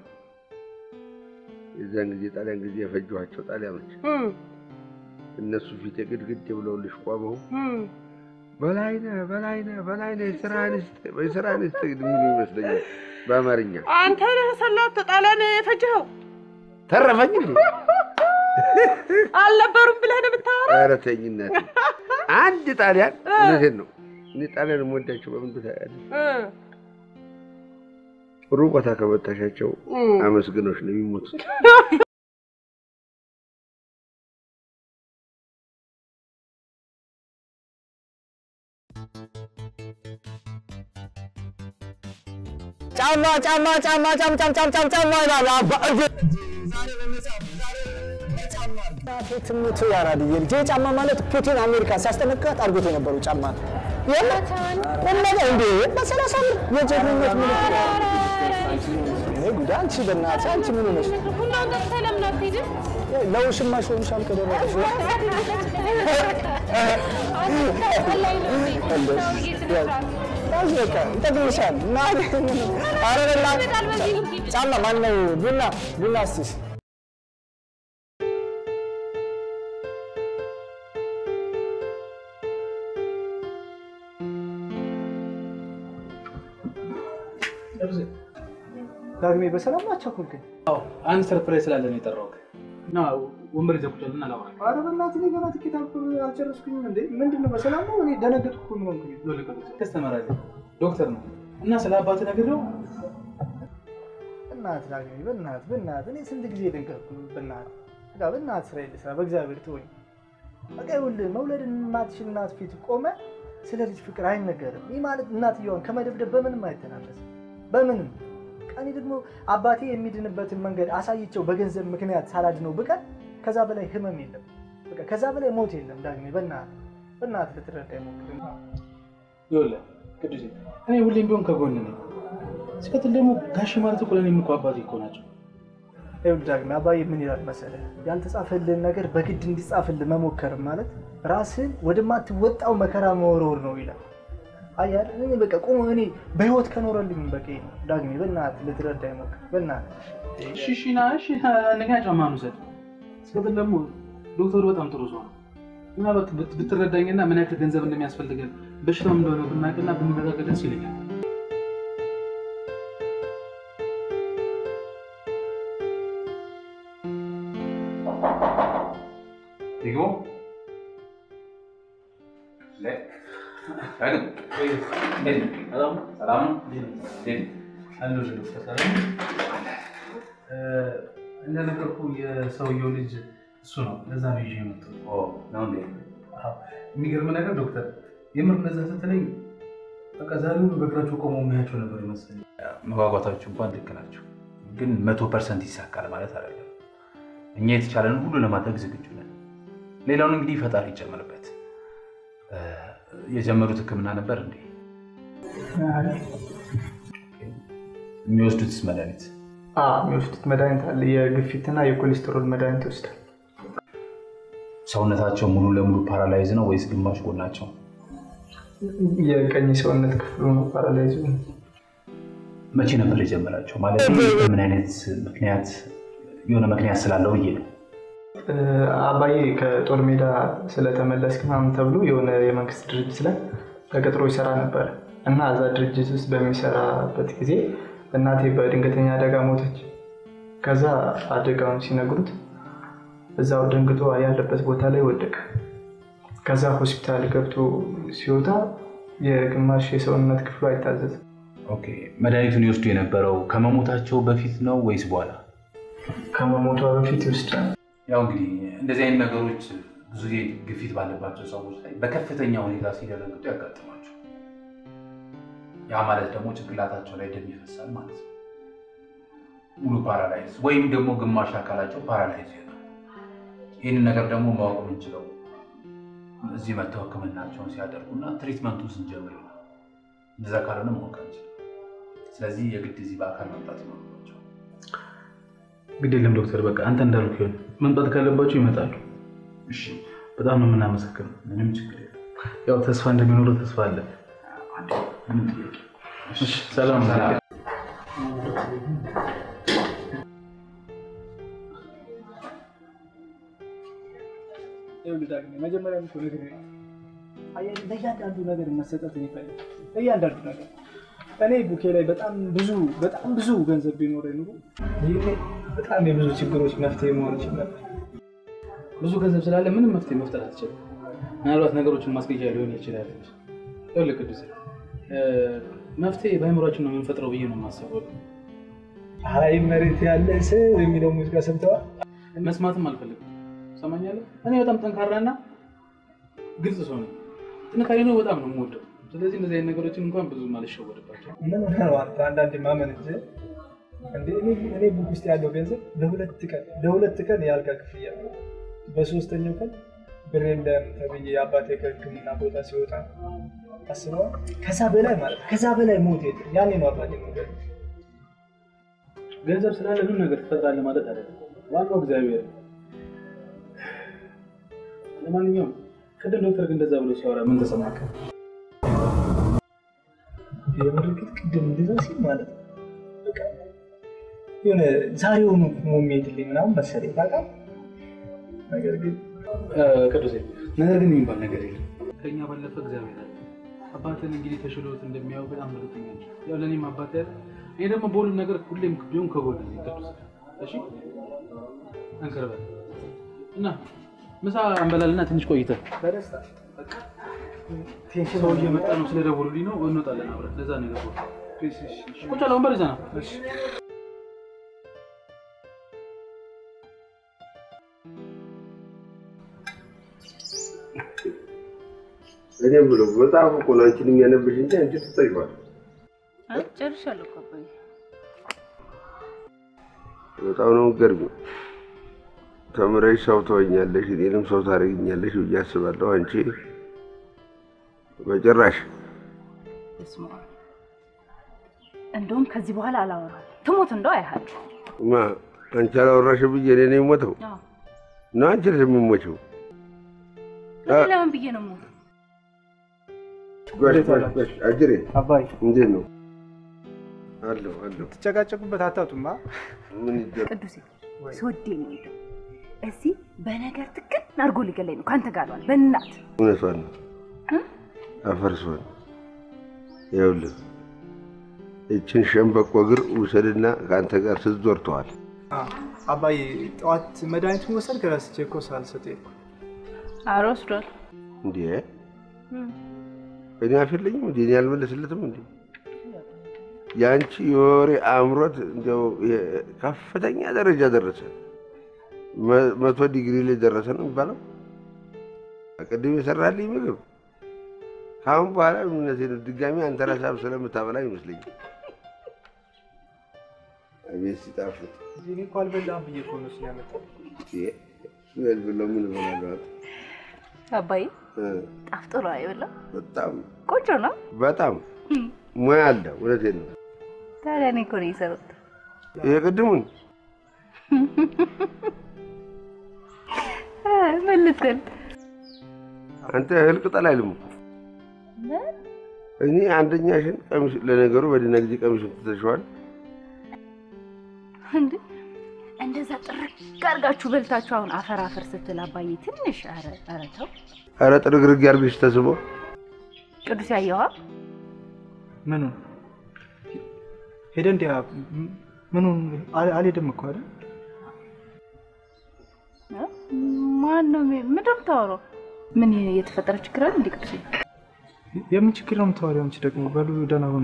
የዛን ጊዜ ጣሊያን ጊዜ የፈጇቸው ጣሊያኖች እም፣ እነሱ ፊት የግድግድ ብለውልሽ ቆመው እም። በላይነህ በላይነህ በላይነህ የስራ አንስት የስራ አንስት የሚሉ ይመስለኛል በአማርኛ አንተ ነህ ሰላት ጣሊያን የፈጀኸው ተረፈኝ እንዴ? አልነበሩም ብለህ ነው የምታወራው? ኧረ ተኝ እናቴ። አንድ ጣሊያን እውነቴን ነው እኔ ጣሊያን የምወዳቸው በምን ታውቂያለሽ? እ፣ ጥሩ ቦታ ከመታሻቸው እም። አመስግኖች ነው የሚሞቱት። ጫማ ጫማ ጫማ ጫም ጫም ጫም ጫም ጫማ ይላል አባ እጅ ትምቱ ያራድ የልጄ ጫማ ማለት ፑቲን አሜሪካ ሲያስጠነቅቃት አድርጎት የነበረው ጫማ ነው። የምር እነገ እንዴ በሰላሳ ብር የጀግንነት ምልክት እኔ ጉድ አንቺ በእናትሽ አንቺ ምን ሆነሽ ለውሽማሽ ሆንሻል ከደረሰሽ ያዝ በቃ ይጠቅምሻል እና ኧረ በእናትህ ጫማ ማነው ቡና ቡና እስኪ ዳግሜ በሰላም አቻኮልከኝ። አዎ አንድ ሰርፕራይዝ ስላለ ነው የጠራሁት እና ወንበር ይዘህ ቁጭ በልና ላውራ። ኧረ በእናትህ እኔ ገና ትኬት አልቆ- አልጨረስኩኝም እንዴ። ምንድን ነው በሰላም ነው? እኔ ደነገጥኩ እኮ ምን ሆንኩኝ? ይኸውልህ ቅዱስ ከስተመር አለ ዶክተር ነው እና ስለ አባትህ ነግሬው በእናትህ ዳግሜ በእናትህ በእናትህ እኔ ስንት ጊዜ ደንቀርኩ። በእናትህ በቃ በእናትህ ስራ ልስራ፣ በእግዚአብሔር ትወኝ። በቃ ይኸውልህ መውለድን የማትችል እናት ፊት ቆመ ስለ ልጅ ፍቅር አይነገርም። ይህ ማለት እናትየዋን ከመደብደብ በምንም አይተናነስም፣ በምንም ቀኔ ደግሞ አባቴ የሚድንበትን መንገድ አሳይቸው በገንዘብ ምክንያት ሳላድነው ብቀር ከዛ በላይ ህመም የለም፣ በቃ ከዛ በላይ ሞት የለም። ዳግሜ በእናትህ በእናትህ ልትረዳ ሞክር። ይኸውልህ ቅዱሴ እኔ ሁሌም ቢሆን ከጎን ነኝ። ሲቀጥል ደግሞ ጋሽ ማለት እኮ ለእኔም እኮ አባቴ እኮ ናቸው። ይኸውልህ ዳግሜ አባዬ ምን ይላል መሰለህ፣ ያልተጻፈልህን ነገር በግድ እንዲጻፍልህ መሞከር ማለት ራስህን ወደማትወጣው መከራ መወርወር ነው ይላል። አየህ አይደል? እኔ በቃ ቁሞ እኔ በህይወት ከኖረልኝ በቂ ነው። ዳግሜ በእናትህ ልትረዳ ሞክር። በእናትህ እሺ እሺ ና እሺ አንደኛ ጫማህን ውሰድ። ሲቀጥል ደግሞ ዶክተሩ በጣም ጥሩ ሰው ነው። ምናልባት ብት- ብትረዳኝና ምን ያክል ገንዘብ እንደሚያስፈልገን በሽታው እንደሆነ ብናውቅና ብንረጋገጥ ደስ ይለኛል። Digo. Le. ዳግም እንዴት ነህ? ሰላም ነው? እንዴት ነህ? አለሁ ዶክተር ሰላም። እ፣ እንደነገርኩህ የሰውየው ልጅ እሱ ነው። ለዛ ነው ይዤ የመጣሁት። ኦ ነው እንዴ? አዎ። የሚገርም ነገር ዶክተር፣ የምር እንደዛ ስትለኝ በቃ ዛሬው በእግራቸው ቆመው የሚያቸው ነበር ይመስለኝ። መጓጓታችሁ እንኳን ልክ ናቸው፣ ግን መቶ ፐርሰንት ይሳካል ማለት አይደለም። እኛ የተቻለን ሁሉ ለማድረግ ዝግጁ ነን። ሌላውን እንግዲህ ፈጣሪ ይጨምርበት። እ፣ የጀመሩት ሕክምና ነበር እንዴ? የሚወስዱትስ መድኃኒት የሚወስዱት መድኃኒት አለ። የግፊትና የኮሌስትሮል መድኃኒት ይወስዳል። ሰውነታቸው ሙሉ ለሙሉ ፓራላይዝ ነው ወይስ ግማሽ ጎናቸው? የቀኝ ሰውነት ክፍሉ ነው ፓራላይዝ መቼ ነበር የጀመራቸው? ማለት በምን አይነት ምክንያት? የሆነ ምክንያት ስላለው ብዬ ነው። አባዬ ከጦር ሜዳ ስለተመለስክ ምናምን ተብሎ የሆነ የመንግስት ድርጅት ላይ ተቀጥሮ ይሰራ ነበር እና እዛ ድርጅት ውስጥ በሚሰራበት ጊዜ እናቴ በድንገተኛ አደጋ ሞተች። ከዛ አደጋውን ሲነግሩት እዛው ደንግጦ ያለበት ቦታ ላይ ወደቀ። ከዛ ሆስፒታል ገብቶ ሲወጣ የግማሽ የሰውነት ክፍሉ አይታዘዝም። ኦኬ፣ መድኃኒቱን ይወስዱ የነበረው ከመሞታቸው በፊት ነው ወይስ በኋላ? ከመሞቷ በፊት ይወስዳል። ያው እንግዲህ እንደዚህ አይነት ነገሮች ብዙ ጊዜ ግፊት ባለባቸው ሰዎች ላይ በከፍተኛ ሁኔታ ሲደረግጡ ያጋጥማቸው። ያ ማለት ደግሞ ጭንቅላታቸው ላይ ደም ይፈሳል ማለት ነው። ሙሉ ፓራላይዝ ወይም ደግሞ ግማሽ አካላቸው ፓራላይዝ ይሆናል። ይህንን ነገር ደግሞ ማወቅ የምንችለው እዚህ መጥተው ሕክምናቸውን ሲያደርጉና ትሪትመንቱን ስንጀምር ነው። እንደዛ ካልሆነ ማወቅ አንችልም። ስለዚህ የግድ እዚህ በአካል መምጣት ይኖርባቸው። ግድ የለም ዶክተር፣ በቃ አንተ እንዳልኩ ይሆን። መምጣት ካለባቸው ይመጣሉ። እሺ፣ በጣም ነው የምናመሰግነው። ምንም ችግር የለም። ያው ተስፋ እንደሚኖረው ተስፋ አለ። ምንም ጥያቄ እሺ፣ ሰላም መጀመሪያ ነገር ለእያንዳንዱ ነገር መሰጠት ይፈልግ ለእያንዳንዱ ነገር እኔ ቡኬ ላይ በጣም ብዙ በጣም ብዙ ገንዘብ ቢኖረኝ ኑሮ ይሄ በጣም የብዙ ችግሮች መፍትሄ መሆን ይችል ነበር። ብዙ ገንዘብ ስላለ ምንም መፍትሄ መፍጠር አትችልም። ምናልባት ነገሮችን ማስገጃ ሊሆን ይችላል። ይኸውልህ ቅዱስ፣ መፍትሄ በአእምሯችን ነው የምንፈጥረው ብዬ ነው የማስበው። አይ መሬት ያለ ሰው የሚለው ሙዚቃ ሰምተዋል? መስማትም አልፈልግም። ሰማኛለህ? እኔ በጣም ጠንካራና ግልጽ ሰው ነኝ። ጥንካሬ ነው በጣም ነው የምወደው። ስለዚህ እንደዚህ አይነት ነገሮችን እንኳን ብዙ አልሸወድባቸው። ምን ነው አንተ አንዳንዴ ማመን እንጂ እንዴ እኔ እኔ ቡክ ውስጥ ያለው ገንዘብ ለሁለት ቀን ለሁለት ቀን የአልጋ ክፍያ ነው። በሶስተኛው ቀን ብሬ እንደም ተብዬ የአባቴ ከሕክምና ቦታ ሲወጣ አስበዋል። ከዛ በላይ ማለት ነው። ከዛ በላይ ሞት የለም። ያኔ ነው አባቴ ነገር ገንዘብ ስላለ ሁሉ ነገር ትፈጥራለህ ማለት አይደለም። ዋናው እግዚአብሔር ነው። ለማንኛውም ቅድም ዶክተር ግን እንደዛ ብሎ ሲያወራ ምን ተሰማከ? የምርግጥ ቅድም እንደዛ ሲል ማለት ነው በቃ የሆነ ዛሬውኑ ሞሜትልኝ ምናምን መሰለኝ ታውቃለህ። ነገር ግን ቅዱሴ ነገር ግን የሚባል ነገር የለም። ከኛ ባለፈ እግዚአብሔር አለ። አባትን እንግዲህ ተሽሎት እንደሚያው በጣም እርግጠኛ ነኝ። ያው ለእኔም አባት ያለ እኔ ደግሞ በሁሉም ነገር ሁሌም ቢሆን ከጎን ነኝ። ቅዱስ እሺ፣ ጠንክር በል እና ምሳ እንበላልና ትንሽ ቆይተህ በደስታ ሰው እየመጣ ነው ስለደወሉልኝ ነው እንወጣለን አብረን። ለዛ ነው የገባሁት። ቁጭ አለ ወንበር ይዘህ ና። እኔም ብሎ መጽሐፍ እኮ ነው አንቺን የሚያነብሽ እንጂ አንቺ ትጠይዋል። ጨርሻለሁ እኮ አባዬ። በጣም ነው የምትገርሚው። ተምረሽ ሰው ትሆኛለሽ፣ እኔንም ሰው ታደርጊኛለሽ ብዬ አስባለሁ። አንቺ በጭራሽ በስመ አብ። እንደውም ከዚህ በኋላ አላወራም። ትሞት እንደው አይሃል ማ አንቺ አላወራሽ ብዬ እኔ ነኝ የምሞተው አዎ። ነው አንቺ ነሽ የምሞችው። እኔ ለምን ብዬ ነው የምሞተው? ጎሽ ጎሽ ጎሽ፣ አጅሬ አባይ እንዴት ነው? አለሁ አለሁ። ትጨቃጨቁበት አታጡማ። ምን ይደረግ? ቅዱሴ ስወዴ ነው የሄደው። እዚህ በነገር ትክን አድርጎ ሊገለኝ ነው ከአንተ ጋር አሏል። በእናት እውነቷን ነው። አፈርሶን ይኸውልህ፣ ይችን ሸምበቆ እግር ውሰድና ከአንተ ጋር ስትዞር አባዬ ጠዋት መድኃኒቱን ወሰድክ? ረስቼ እኮ ሳልሰጥ ሄድኩ። ኧረ ወስዷል። እንዴ እኔ አፍ የለኝም እንዴ? እኔ አልመለስለትም እንዴ? የአንቺ የወሬ አእምሮት እንዲያው የ- ከፍተኛ ደረጃ ደረሰ። መ- መቶ ዲግሪ ላይ ደረሰ ነው የሚባለው። ቅድም የሰራልኝ ምግብ ከአሁን በኋላ እምነቴ ነው ድጋሚ አንተ ራስህ ስለምታበላ ይመስለኛል። አቤት ሲጣፍጥ! እኔ እኮ አልበላም ብዬ እኮ ነው እሱን ያመጣው። በል ብለው ምን እበላለሁ? አባዬ እ፣ ጣፍጦ ነው አይበላ? በጣም ቆንጆ ነው። በጣም ሙያ አለ። እውነቴን ነው። ታዲያ እኔ እኮ ነው የሰሩት። የቅድሙን ምን ልትል አንተ እህል ቅጠል አይልም እኮ። እኔ አንደኛሽን ቀሚስ ለነገሩ በደህና ጊዜ ቀሚሱን ትተሽዋል። እንዴ እንደዛ ጥርቅ አድርጋችሁ በልታችሁ አሁን አፈር አፈር ስትል አባዬ ትንሽ ኧረ ኧረ ተው ኧረ ጥርግርግ ያርግሽ ተስቦ ቅዱስ ያየዋ ምኑን ሄደ እንዲ ምኑን አል- አልሄድም እኮ አይደል? ማን ነው? ምንድን ነው የምታወራው? ምን የተፈጠረ ችግር አለ እንዴ ቅዱሴ? የምን ችግር ነው የምታወሪው አንቺ ደግሞ? በሉ ደህና ሁኑ።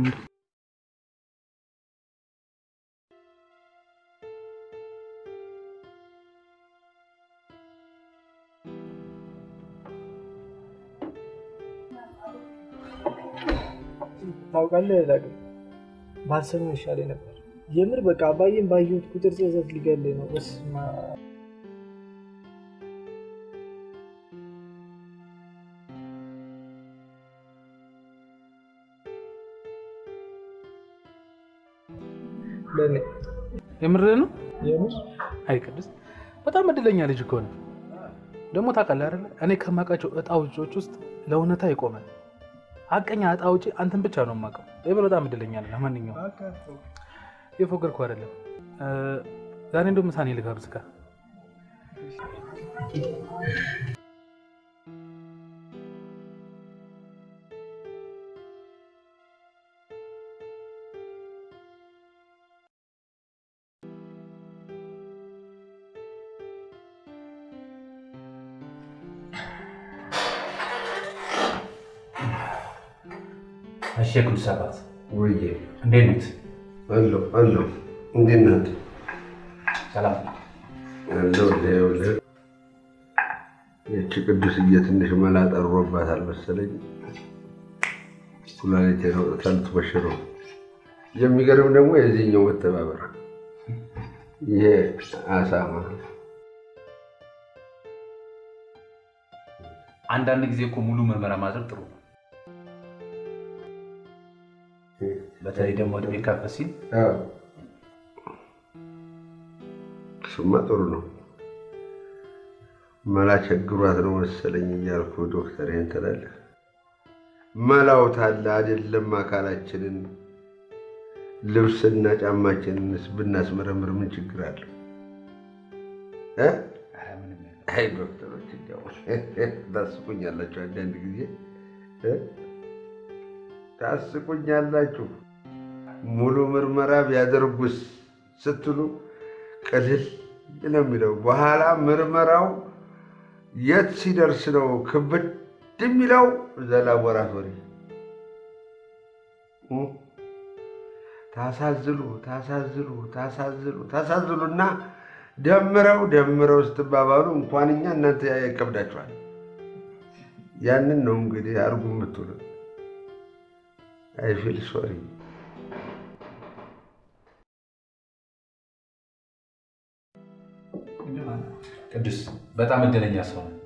ታውቃለህ ዳግም ባልሰማው ይሻለኝ ነበር። የምር በቃ አባዬን ባየሁት ቁጥር ጸጸት ሊገለኝ ነው። በስመ አብ። ለእኔ የምርህ ነው? የምር አይ ቅዱስ በጣም እድለኛ ልጅ እኮ ነው። ደግሞ ታውቃለህ አይደለ እኔ ከማውቃቸው እጣ ውጪዎች ውስጥ ለእውነታ የቆመ ሀቀኛ እጣ ውጪ አንተን ብቻ ነው የማውቀው። የምር በጣም እድለኛ ነህ። ለማንኛውም የፎገርኩ አይደለም። ዛሬ እንደውም ምሳኔ ልጋብዝህ ጋር እሺ ቅዱስ አባት ወይዬ እንዴት ነዎት? አለሁ አለሁ። እንዴት ነህ? ሰላም አለሁ። ይኸውልህ ይህቺ ቅዱስዬ ትንሽ መላ ጠሮባታል መሰለኝ። ኩላሊቴን አውጥታ ልትቦሽረው። የሚገርም ደግሞ የዚህኛው መተባበር ይሄ አሳማ አንዳንድ ጊዜ እኮ ሙሉ ምርመራ ማድረግ ጥሩ ነው። በተለይ ደግሞ እድሜ ከፍ ሲል አዎ፣ እሱማ ጥሩ ነው። መላ ቸግሯት ነው መሰለኝ እያልኩ ዶክተር ይሄን ትላለህ። መላው ታለ አይደለም አካላችንን ልብስና ጫማችንንስ ብናስመረምር ምን ችግር አለው? እ? አይ ዶክተሮች እንዲያው ታስቁኛላችሁ አንዳንድ ጊዜ እ? ታስቁኛላችሁ። ሙሉ ምርመራ ቢያደርጉስ ስትሉ ቅልል ነው የሚለው። በኋላ ምርመራው የት ሲደርስ ነው ክብድ የሚለው? እዛ ላቦራቶሪ እ? ታሳዝሉ ታሳዝሉ ታሳዝሉ ታሳዝሉና ደምረው ደምረው ስትባባሉ እንኳን እኛ እናንተ ይከብዳችኋል። ያንን ነው እንግዲህ አርጉ የምትሉ አይፊል ሶሪ ቅዱስ በጣም እድለኛ ሰው ነው።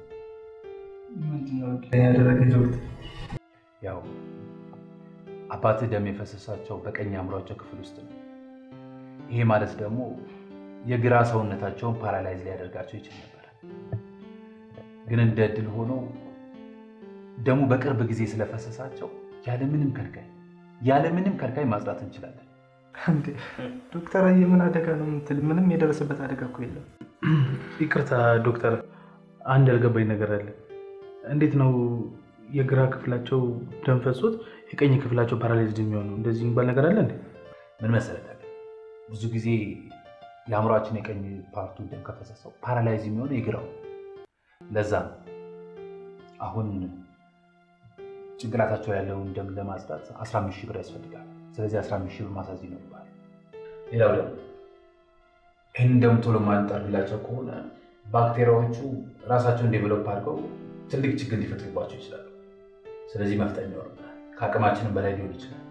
ያደረገ ያው አባትህ ደም የፈሰሳቸው በቀኝ አእምሯቸው ክፍል ውስጥ ነው። ይሄ ማለት ደግሞ የግራ ሰውነታቸውን ፓራላይዝ ሊያደርጋቸው ይችል ነበር። ግን እንደ እድል ሆኖ ደሙ በቅርብ ጊዜ ስለፈሰሳቸው ያለምንም ከልካይ ያለምንም ከልካይ ማጽዳት እንችላለን። እንዴ ዶክተር አየ ምን አደጋ ነው የምትል? ምንም የደረሰበት አደጋ እኮ የለም። ይቅርታ ዶክተር፣ አንድ ያልገባኝ ነገር አለ። እንዴት ነው የግራ ክፍላቸው ደም ፈሶት የቀኝ ክፍላቸው ፓራላይዝድ የሚሆነው? እንደዚህ የሚባል ነገር አለ እንዴ? ምን መሰለህ ታዲያ ብዙ ጊዜ የአእምሯችን የቀኝ ፓርቱ ደም ከፈሰሰው ፓራላይዝ የሚሆነው የግራው ነው። ለዛ ነው አሁን ጭንቅላታቸው ያለውን ደም ለማጽዳት 15 ሺህ ብር ያስፈልጋል። ስለዚህ 15 ሺህ ብር ማሳዝ ይኖርባል። ሌላው ደግሞ ይህን ደም ቶሎ ማንጠርላቸው ከሆነ ባክቴሪያዎቹ ራሳቸውን ዴቨሎፕ አድርገው ትልቅ ችግር ሊፈጥሩባቸው ይችላሉ። ስለዚህ መፍጠን ይኖርብናል። ከአቅማችንም በላይ ሊሆን ይችላል።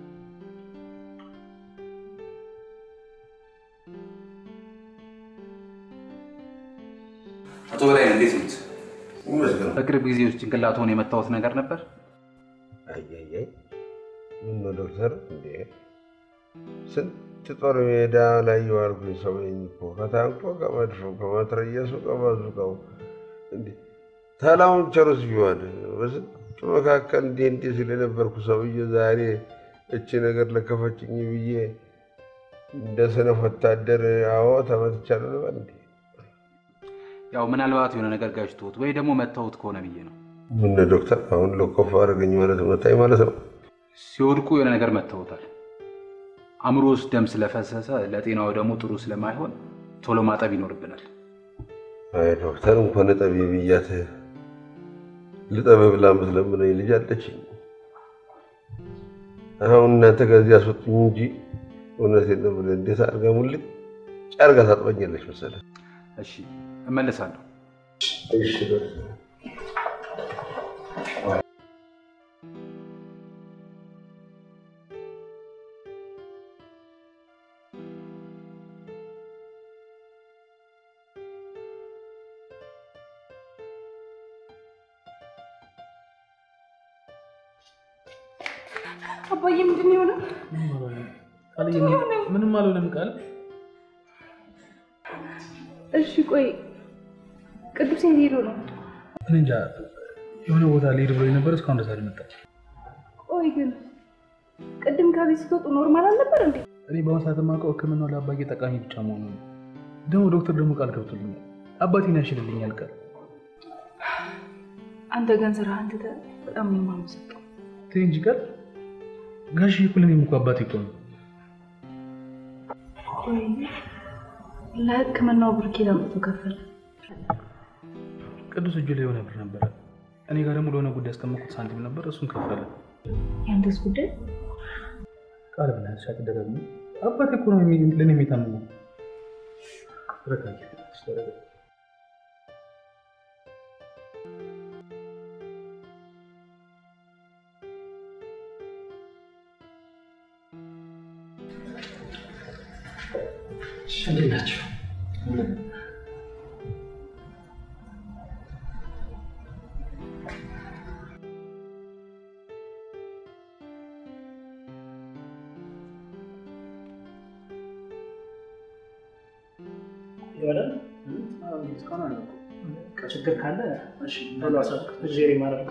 አቶ በላይ እንዴት ነት? በቅርብ ጊዜ ውስጥ ጭንቅላትዎን የመታወት ነገር ነበር? አያያይ ምን ነው ዶክተር፣ እንዴ ስንት ጦር ሜዳ ላይ የዋልኩኝ ሰው ነኝ እኮ ከታንኮ ከመድፎ ከመትረየሱ ከባዙቃው እንዴ ተላውን ቸሩስ ቢሆን በስንቱ መካከል እንዲህ እንዲህ ሲል የነበርኩ ሰውዬ ዛሬ እቺ ነገር ለከፈችኝ ብዬ እንደ ሰነፍ ወታደር አዎ ተመትቻለሁ ልበል እንዴ? ያው ምናልባት የሆነ ነገር ጋጭቶት ወይ ደግሞ መታወት ከሆነ ብዬ ነው። ምን ዶክተር አሁን ለኮፍ አደረገኝ ማለት መታኝ ማለት ነው? ሲወድቁ የሆነ ነገር መታወታል። አእምሮ ውስጥ ደም ስለፈሰሰ ለጤናው ደግሞ ጥሩ ስለማይሆን ቶሎ ማጠብ ይኖርብናል። አይ ዶክተር እንኳን እጠቢ ብያት ልጠብ ብላ የምትለምነኝ ልጅ አለችኝ። አሁን እናንተ ከዚህ አስወጡኝ እንጂ እውነቴን ነው የምልህ፣ እንዴት አድርጋ ሙልጭ አድርጋ ታጥበኛለች መሰለህ። እሺ እመለሳለሁ። እሺ ዶክተር። አባዬ ምንድን ነው የሆነው? ቃልዬ ምንም አልሆነም ቃል እሺ ቆይ ቅዱስ የት ሄዶ ነው? እኔ እንጃ የሆነ ቦታ ልሄድ ብሎ ነበር እስካሁን ድረስ አልመጣም። ቆይ ግን ቅድም ከቤት ስትወጡ ኖርማል አልነበር እንዴ? እኔ በአሁኑ ሰዓት የማውቀው ሕክምናው ለአባዬ ጠቃሚ ብቻ መሆኑ ነው። ደግሞ ዶክተር ደግሞ ቃል ገብቶልኛል አባቴን ያሽልልኛል ቃል አንተ ግን ስራህን ትተህ በጣም ነው የማመሰግነው። ተይ እንጂ ቃል ጋሽ እኮ ለእኔም እኮ አባቴ እኮ ነው። ቆይ ለሕክምናው ብር ኬት አምጥቶ ከፈለ? ቅዱስ እጁ ላይ የሆነ ብር ነበረ። እኔ ጋር ደግሞ ለሆነ ጉዳይ ያስቀመጥኩት ሳንቲም ነበር፣ እሱን ከፈለ። ያንተስ ጉዳይ? ቃል ብናያት አትደጋግሚ። አባቴ እኮ ነው የሚ- ለእኔ የሚታምነው። ተረጋጊ፣ ተረጋጊ። እንዴት ናቸው? ይበላል እስካሁን አላውቅም። ችግር ካለ እሺ ቶሎ አሳውቅ። እግዜር ይማረክ።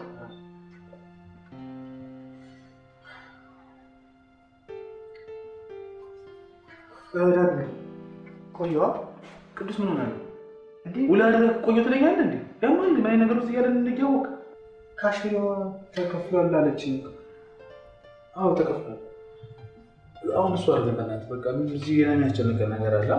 ቆየዋ ቅዱስ ምን ሆነ? ውላ አደረግ ቆየ ትለኛለህ እንዴ? ያማል ምን አይነት ነገር ውስጥ እያለን እንዲያወቅ ካሽዋ ተከፍሏል አለችኝ። አዎ ተከፍሏል። አሁን እሱ አድርገን በእናትህ በቃ እዚህ ገና የሚያስጨንቀን ነገር አለ።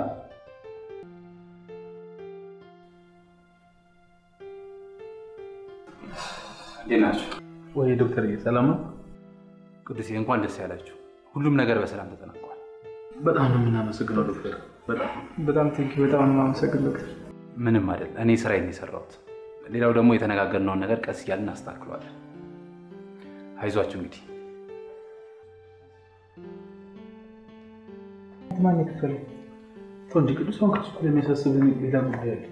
እንዴት ናቸው? ወይ ዶክተር ሰላም ነው? ቅዱሴ እንኳን ደስ ያላችሁ። ሁሉም ነገር በሰላም ተጠናቋል። በጣም ነው የምናመሰግነው ዶክተር። በጣም በጣም ቴንኪ በጣም ነው የማመሰግን ዶክተር። ምንም አይደል። እኔ ስራዬን ነው የሰራሁት። ሌላው ደግሞ የተነጋገርነውን ነገር ቀስ እያልን እናስተካክለዋለን። አይዟችሁ እንግዲህ ማን የከፈለው? ተው እንጂ ቅዱስ፣ አሁን ከሱ እኮ የሚያሳስብ ሌላ ጉዳይ አለ።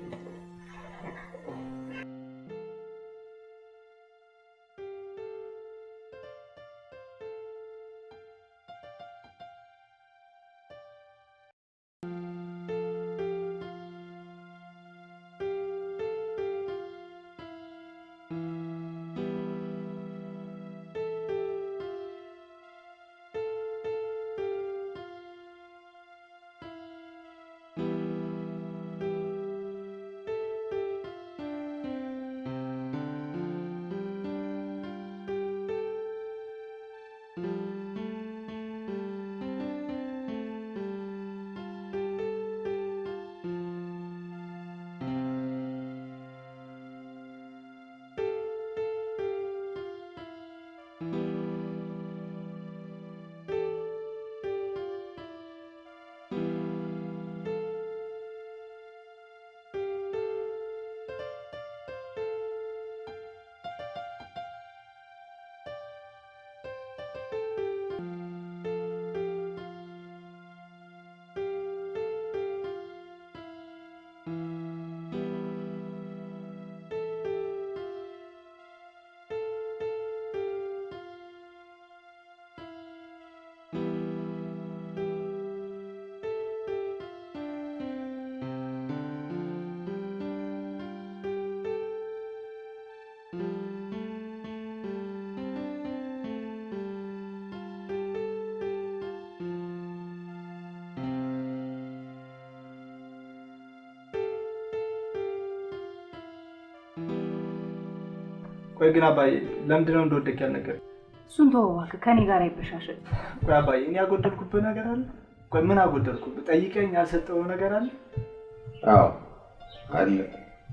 ቆይ ግን አባዬ ለምንድን ነው እንደወደቅ ያልነገር? እሱን ተወው እባክህ፣ ከኔ ጋር አይበሻሸል። ቆይ አባዬ እኔ ያጎደልኩብህ ነገር አለ? ቆይ ምን አጎደልኩብህ? ጠይቀኝ ያልሰጠው ነገር አለ? አዎ አለ።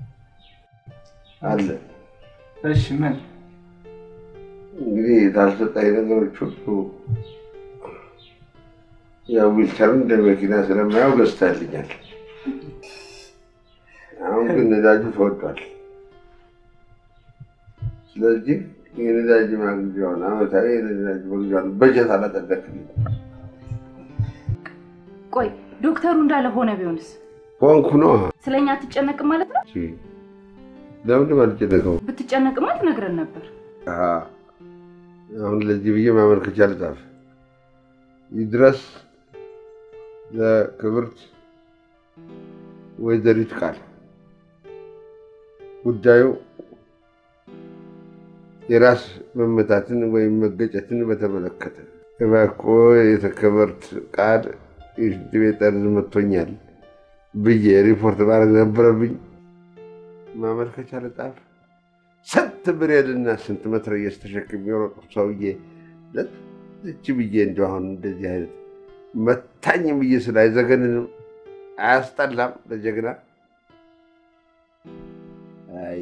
አለ። እሺ ምን እንግዲህ ታልሰጣኝ ነገሮች ሁሉ ያው ዊልቸሩን እንደ መኪና ስለማየው ገዝታልኛል። አሁን ግን ነዳጁ ተወዷል። ስለዚህ የነዳጅ ማግዣውን አመታዊ የነዳጅ መግዣውን በጀት አላጸደቅልኝ። ቆይ ዶክተሩ እንዳለ ሆነ ቢሆንስ ሆንኩ ነው። ስለኛ አትጨነቅም ማለት ነው? ለምንድን አልጨነቀው? ብትጨነቅማ ትነግረን ነበር። አሁን ለዚህ ብዬ ማመልከቻ ልጻፍ። ይድረስ ለክብርት ወይዘሪት ቃል ጉዳዩ የራስ መመታትን ወይም መገጨትን በተመለከተ እባክዎ የተከበርት ቃል የሽንት ቤት ጠርዝ መጥቶኛል ብዬ ሪፖርት ማድረግ ነበረብኝ። ማመልከቻ ልጻፍ። ስንት ብሬልና ስንት መትረየስ ተሸክም የሮጡ ሰውዬ ለዚች ብዬ እንደው አሁን እንደዚህ አይነት መታኝ ብዬ ስለ አይዘገንንም? አያስጠላም? ለጀግና አይ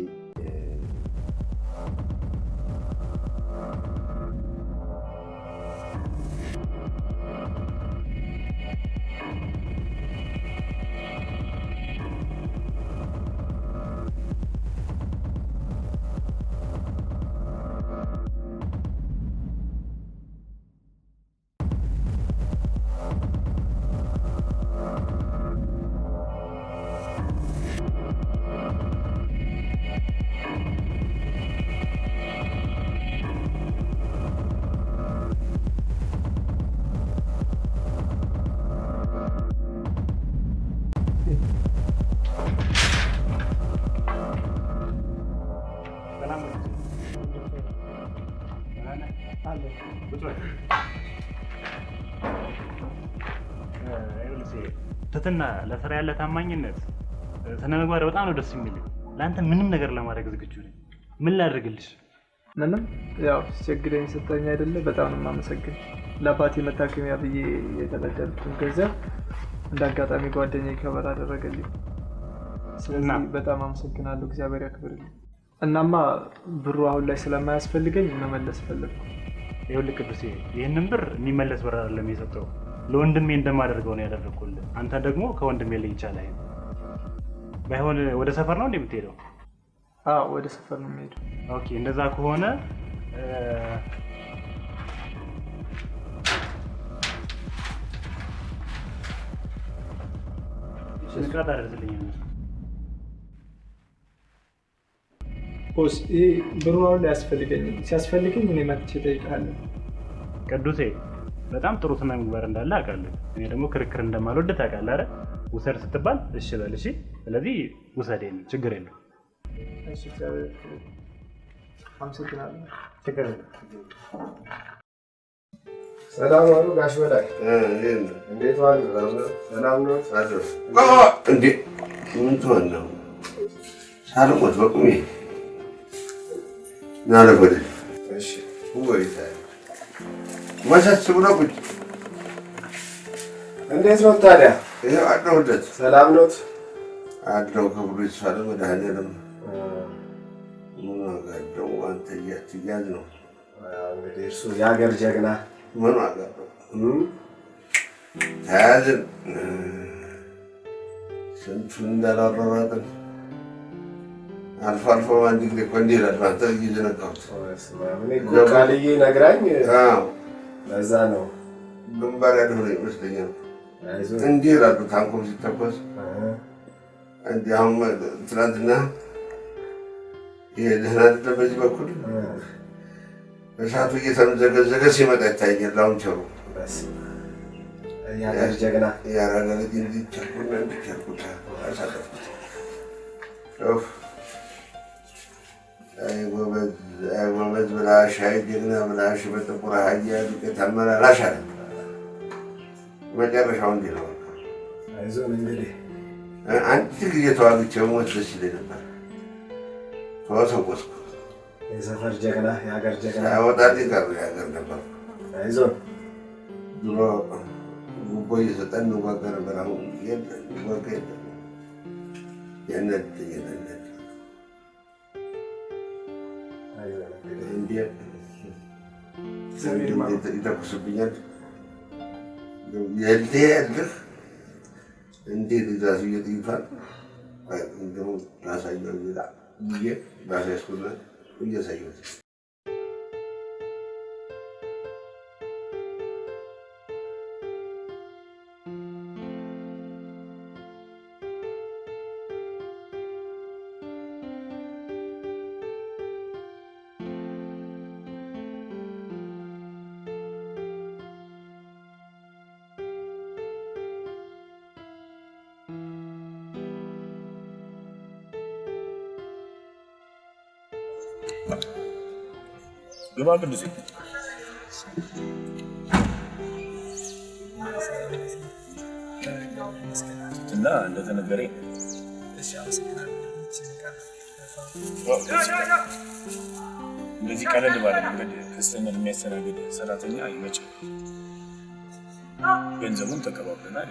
ትትና ለስራ ያለ ታማኝነት ስነ ምግባር በጣም ነው ደስ የሚል። ለአንተ ምንም ነገር ለማድረግ ዝግጁ ነኝ። ምን ላድርግልሽ? ምንም ያው ሲቸግረኝ ስጠኝ አይደለ? በጣም ነው የማመሰግን። ለአባቴ መታከሚያ ብዬ የተበደርኩትን ገንዘብ እንደ አጋጣሚ ጓደኛዬ ከበር አደረገልኝ። ስለዚህ በጣም አመሰግናለሁ። እግዚአብሔር ያክብርልኝ። እናማ ብሩ አሁን ላይ ስለማያስፈልገኝ መመለስ ፈለግኩ። ይኸውልህ ቅዱሴ፣ ይህንን ብር የሚመለስ ብር አይደለም የሰጠው ለወንድሜ እንደማደርገው ነው ያደረግኩልህ። አንተ ደግሞ ከወንድሜ ላይ ይቻላል። ባይሆን ወደ ሰፈር ነው እንዴ የምትሄደው? አዎ ወደ ሰፈር ነው የምሄደው። ኦኬ፣ እንደዛ ከሆነ ስንቃት አደርስልኝ። ቦስ፣ ይሄ ብሩ አሁን ላይ አያስፈልገኝም። ሲያስፈልገኝ እኔ መጥቼ እጠይቅሃለሁ። ቅዱሴ በጣም ጥሩ ስነ ምግባር እንዳለ አውቃለሁ። እኔ ደግሞ ክርክር እንደማልወድ ታውቃለህ አይደል? ውሰድ ስትባል እሺ በል እሺ። ስለዚህ ውሰድ፣ ችግር የለው። እሺ፣ እግዚአብሔር አመሰግናለሁ። ችግር የለው። ሰላም ዋሉ ጋሽ በላይ። እንዴት ዋሉ? ሰላም ነው? እንዴ ምን ትሆን ነው? ሳልሞት በቁሜ ናለፍ ወደ እሺ ወይታ መሰስ ብሎ ቁጭ እንዴት ነው ታዲያ? ይኸው አለሁለት። ሰላም ኖት? አለው ክብሩ ይስፋ ለመድኃኒዓለም። ምን ዋጋ አለው? አንተ እያትያዝ ነው እንግዲህ እርሱ የሀገር ጀግና ምን ዋጋ አለው? ተያዝን ስንቱን እንዳላሯሯጥን አልፎ አልፎ አንድ ጊዜ እኮ እንዲህ ይላል። አንተ እየዘነጋሁት እኔ እኮ ቃልዬ ነግራኝ ለዛ ነው ግንባር ያልሆነ ይመስለኛል። እንዲህ ይላሉ ታንኮም ሲተኮስ እንዲህ አሁን ትናንትና ይሄ ደህና አይደለም። በዚህ በኩል እሳቱ እየተምዘገዘገ ሲመጣ ይታየኛል። ላውንቸሩ የሀገር ጀግና ያራዳ ልጅ እንዲቻልኩና እንዲቻልኩት አሳለፍኩት። አይ ጎበዝ፣ አይ ጎበዝ ብላሽ፣ አይ ጀግና ብላሽ፣ በጥቁር አህያ ዱቄት አመላላሽ አለ። መጨረሻው እንዲህ ነው። አይዞን እንግዲህ አንድ ጊዜ ተዋግቼ ሞት ደስ ይለኝ ነበር። ተወሰወስኩ። የሰፈር ጀግና የሀገር ጀግና ሳያወጣልኝ ቀረ። የሀገር ነበር። አይዞን ድሮ ጉቦ እየሰጠን እንዋጋ ነበር። አሁን የለም፣ እንዋጋ የለም። ያናድደኛል። አንዳንዴ ይተኩስብኛል። የልህ ያልህ እንዴት እዛ ስዬ ጥይቷል ደግሞ ላሳየው ሌላ ብዬ ባሳያስኩና እያሳየሁት ግባ ቅዱሴ። እና እንደተነገረኝ እንደዚህ ቀለል ባለ መንገድ ክስተኛን የሚያስተናግድ ሰራተኛ አይመችም። ገንዘቡን ተቀባብለናል።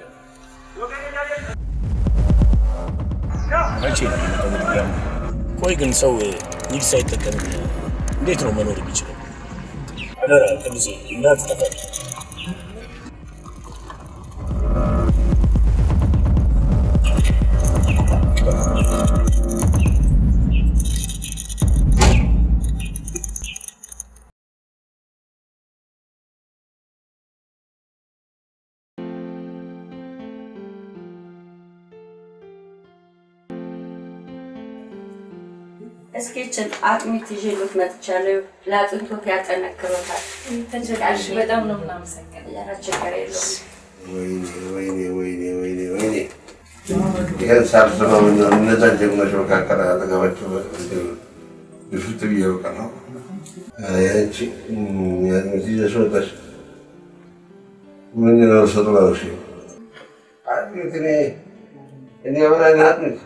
ያው መቼ ነው የሚመጣው በድጋሚ? ቆይ ግን ሰው ዊግ ሳይጠቀም እንዴት ነው መኖር የሚችለው? አደራ ቅዱሴ እንዳትጠፋ። እስኪችን አጥሚት ይዤሎት መጥቻለሁ። ለአጥንቶት ያጠነክሮታል። ተጨቃሽ በጣም ነው የምናመሰግነው። ኧረ ችግር የለውም። ወይኔ ወይኔ ወይኔ ወይኔ ወይኔ ይህን ሳልሰማ ምን ነው እነዛ ጀግኖች መካከል አጠገባቸው ግፍት ብዬ በቃ ነው ያንቺ ያንቺ ይዘሽ ወጣሽ። ምን ነው ሰጡ ላሽ አጥሚት እኔ እኔ ምን አይነት አጥሚት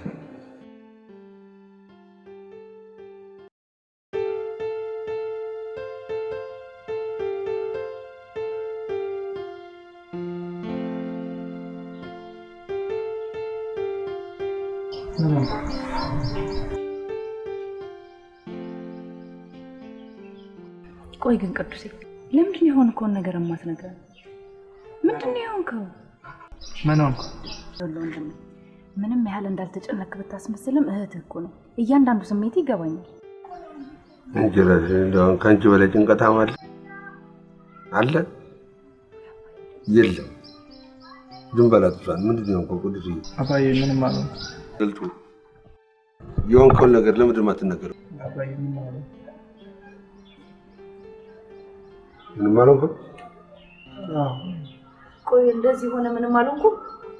ቆይ ግን ቅዱሴ ለምንድን ነው የሆንከውን ነገር የማትነግረን? ምንድን ነው የሆንከው? ምን ሆንኩ? ይኸውልህ ወንድሜ፣ ምንም ያህል እንዳልተጨነክ ብታስመስልም እህትህ እኮ ነው። እያንዳንዱ ስሜት ይገባኛል። አንቺ እራስሽ እንደውም ከአንቺ በላይ ጭንቀታም አለ አለ የለም። ዝም በላት እሷን። ምንድን ነው የሆንከው ቅዱስ? አባዬ ምንም አልሆንኩም። ገልጡ የሆንከውን ነገር ለምንድን ነው የማትናገረው? አባዬ ምንም አልሆንኩም። ምንም አልሆንኩም። አዎ። ቆይ እንደዚህ ሆነ ምንም አልሆንኩም።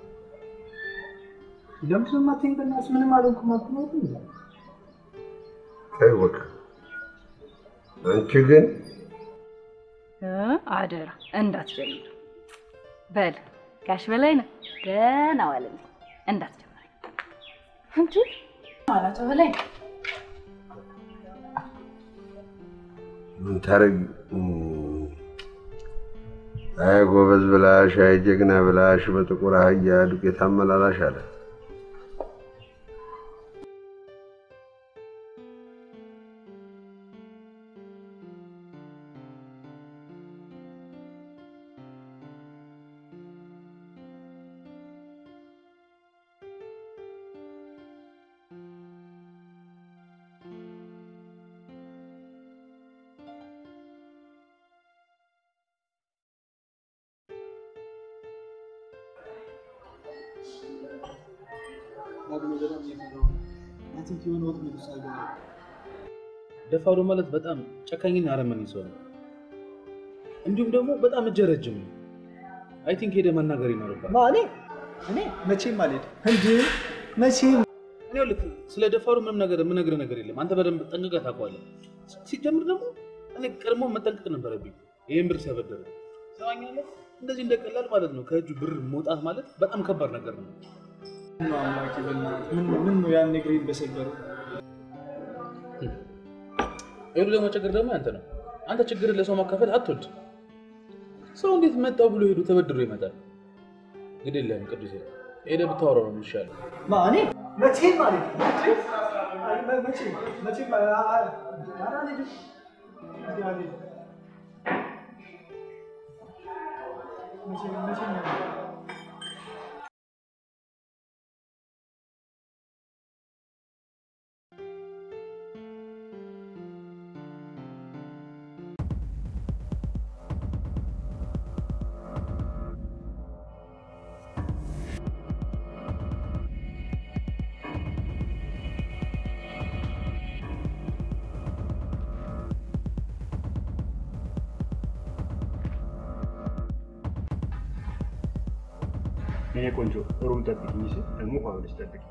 ለምንድን ነው የማትይኝ? በእናትሽ ምንም አልሆንኩም አትይኝ? ተይው በቃ። አንቺ ግን እ አደራ እንዳትጀምር። በል ጋሽ በላይ ነው ደህና ዋልልኝ። እንዳትጀምር እንጂ ማለቷ በላይ ምን ታረግ? አይ ጎበዝ ብላሽ፣ አይ ጀግና ብላሽ፣ በጥቁር አህያ ዱቄት አመላላሽ አለ። ደፋሩ ማለት በጣም ጨካኝና አረመኔ ሰው ነው። እንዲሁም ደግሞ በጣም እጀ ረጅም ነው። አይ ቲንክ ሄደ መናገር ይኖርባል። እኔ እኔ መቼም አልሄድም እንዴ መቼም እኔ ልክ ስለ ደፋሩ ምንም ነገር የምነግርህ ነገር የለም። አንተ በደንብ ጠንቅቀህ ታውቀዋለህ። ሲጀምር ደግሞ እኔ ቀድሞ መጠንቀቅ ነበረብኝ። ይህን ብር ሲያበደረ ሰማኛለህ። እንደዚህ እንደቀላል ማለት ነው ከእጁ ብር መውጣት ማለት በጣም ከባድ ነገር ነው። ነው አምላኬ፣ በእናትህ ምን ምን ነው ያን እግሬን በሰበረው። ይሉ ደግሞ ችግር ደግሞ ያንተ ነው። አንተ ችግርን ለሰው ማካፈል አትወድ። ሰው እንዴት መጣው ብሎ ሄዶ ተበድሮ ይመጣል? ግድ የለህም ቅዱሴ፣ ሄደህ ብታወራው ነው የሚሻለው። ማ እኔ መቼም አልሄድም እንዴ አይ፣ መቼም መቼም አ- አ- ኧረ አልሄድም የኔ ቆንጆ ሩም ጠብቂኝ፣ እሺ? ደግሞ ውሃ ብለሽ ጠብቂ።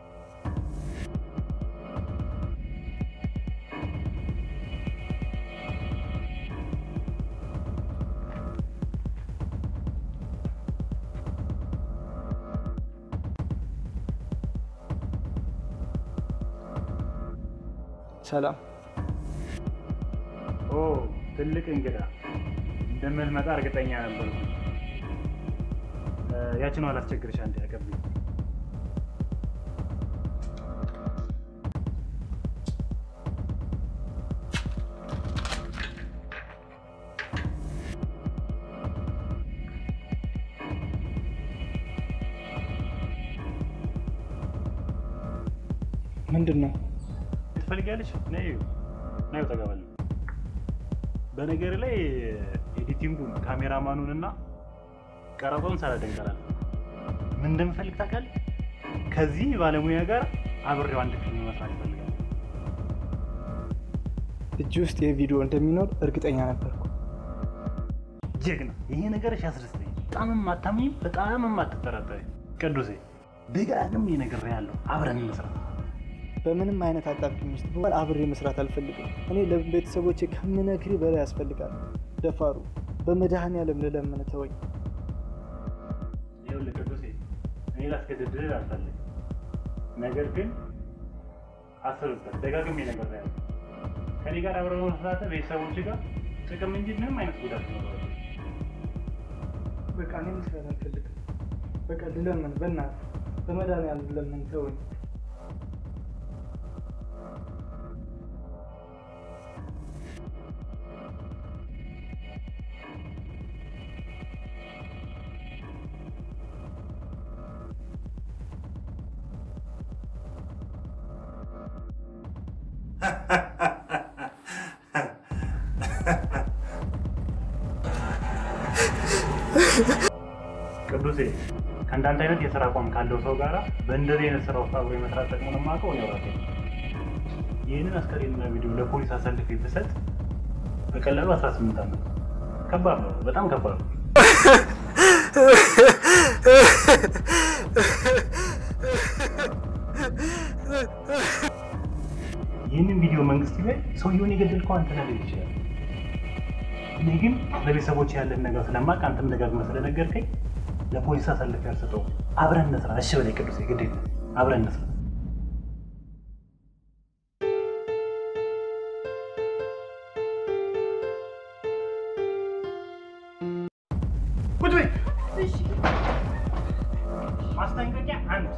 ሰላም ኦ ትልቅ እንግዳ እንደምትመጣ እርግጠኛ ነበርኩ። ያችን አላስቸግርሽ፣ አንዴ አቀብኝ። ምንድን ነው? ትፈልጊያለሽ? ነይ ነይ፣ ጠጋ በል። በነገር ላይ ኤዲቲንጉን ካሜራማኑን እና ቀረጻውን ሳላደንቅ አላልፍም። ምን እንደምፈልግ ታውቃለህ? ከዚህ ባለሙያ ጋር አብሬው አንድ ፊልም መስራት ይፈልጋል። እጅ ውስጥ የቪዲዮ እንደሚኖር እርግጠኛ ነበርኩ። ጀግና፣ ይሄ ነገርሽ ያስደስተኝ። በጣም የማታምኝ በጣም የማትጠራጠሪ ቅዱሴ፣ ደጋግሜ ነግሬሃለሁ፣ አብረን እንስራ። በምንም አይነት አጣብቂኝ ውስጥ ብሆን አብሬ መስራት አልፈልግም። እኔ ለቤተሰቦቼ ከምነግርህ በላይ ያስፈልጋል። ደፋሩ፣ በመድኃኔዓለም ልለምን ተወኝ። ይኸውልህ ቅዱሴ፣ እኔ ላስገድድህ አልፈልግም። ነገር ግን አስብበት፣ ደጋግሜ ነግሬሃለሁ። ከኔ ጋር አብረህ መስራት ቤተሰቦች ጋር ጥቅም እንጂ ምንም አይነት ጉዳት ይኖረዋል። በቃ እኔ መስራት አልፈልግም። በቃ ልለምን፣ በእናትህ በመድኃኔዓለም ልለምን ተወኝ። ቅዱሴ ከእንዳንተ አይነት የስራ አቋም ካለው ሰው ጋራ በእንደዚህ አይነት ስራ ውስጥ አብሮ የመስራት ጥቅሙን የማውቀው እኔው ራሴ ነኝ። ይህንን አስከሬንና ቪዲዮ ለፖሊስ አሳልፌ ብሰጥ በቀላሉ 18 ዓመት ከባድ ነው፣ በጣም ከባድ ነው። ይህንን ቪዲዮ መንግስት ቢያይ ሰውየውን የገደልከው አንተ ነህ ሊል ይችላል። እኔ ግን ለቤተሰቦች ያለን ነገር ስለማውቅ አንተም ደጋግመህ ስለነገርከኝ ለፖሊስ አሳልፌ አልሰጠውም። አብረን እንስራ። እሺ በላይ ቅዱሴ፣ ግድ የለም አብረን እንስራ። ቁጭ በይ። ማስጠንቀቂያ አንድ፣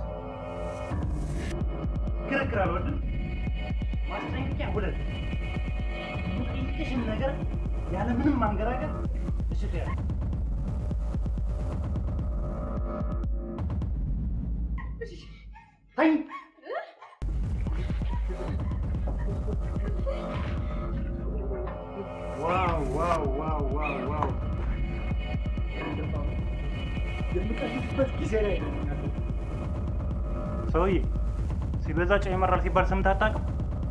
ክርክር አልወድም። ማስጠንቀቂያ ሁለት፣ የምጠይቅሽን ነገር ያለምንም ማንገራገር እሺ ትያለሽ። ተይ። ዋው ዋው ዋው ዋው ዋው የምቀልድበት ጊዜ ላይ ነው ያለው። ሰውዬ ሲበዛ ጨው ይመራል ሲባል ሰምተህ አታውቅም?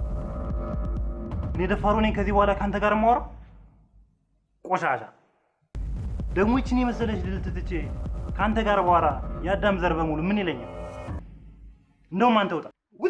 እኔ ደፋሩ ነኝ ከዚህ በኋላ ከአንተ ጋር የማወራው? ቆሻሻ ደግሞ ይችን የመሰለች ልዕልት ትቼ ከአንተ ጋር በኋላ የአዳም ዘር በሙሉ ምን ይለኛል? እንደውም አንተ ውጣ ውጣ!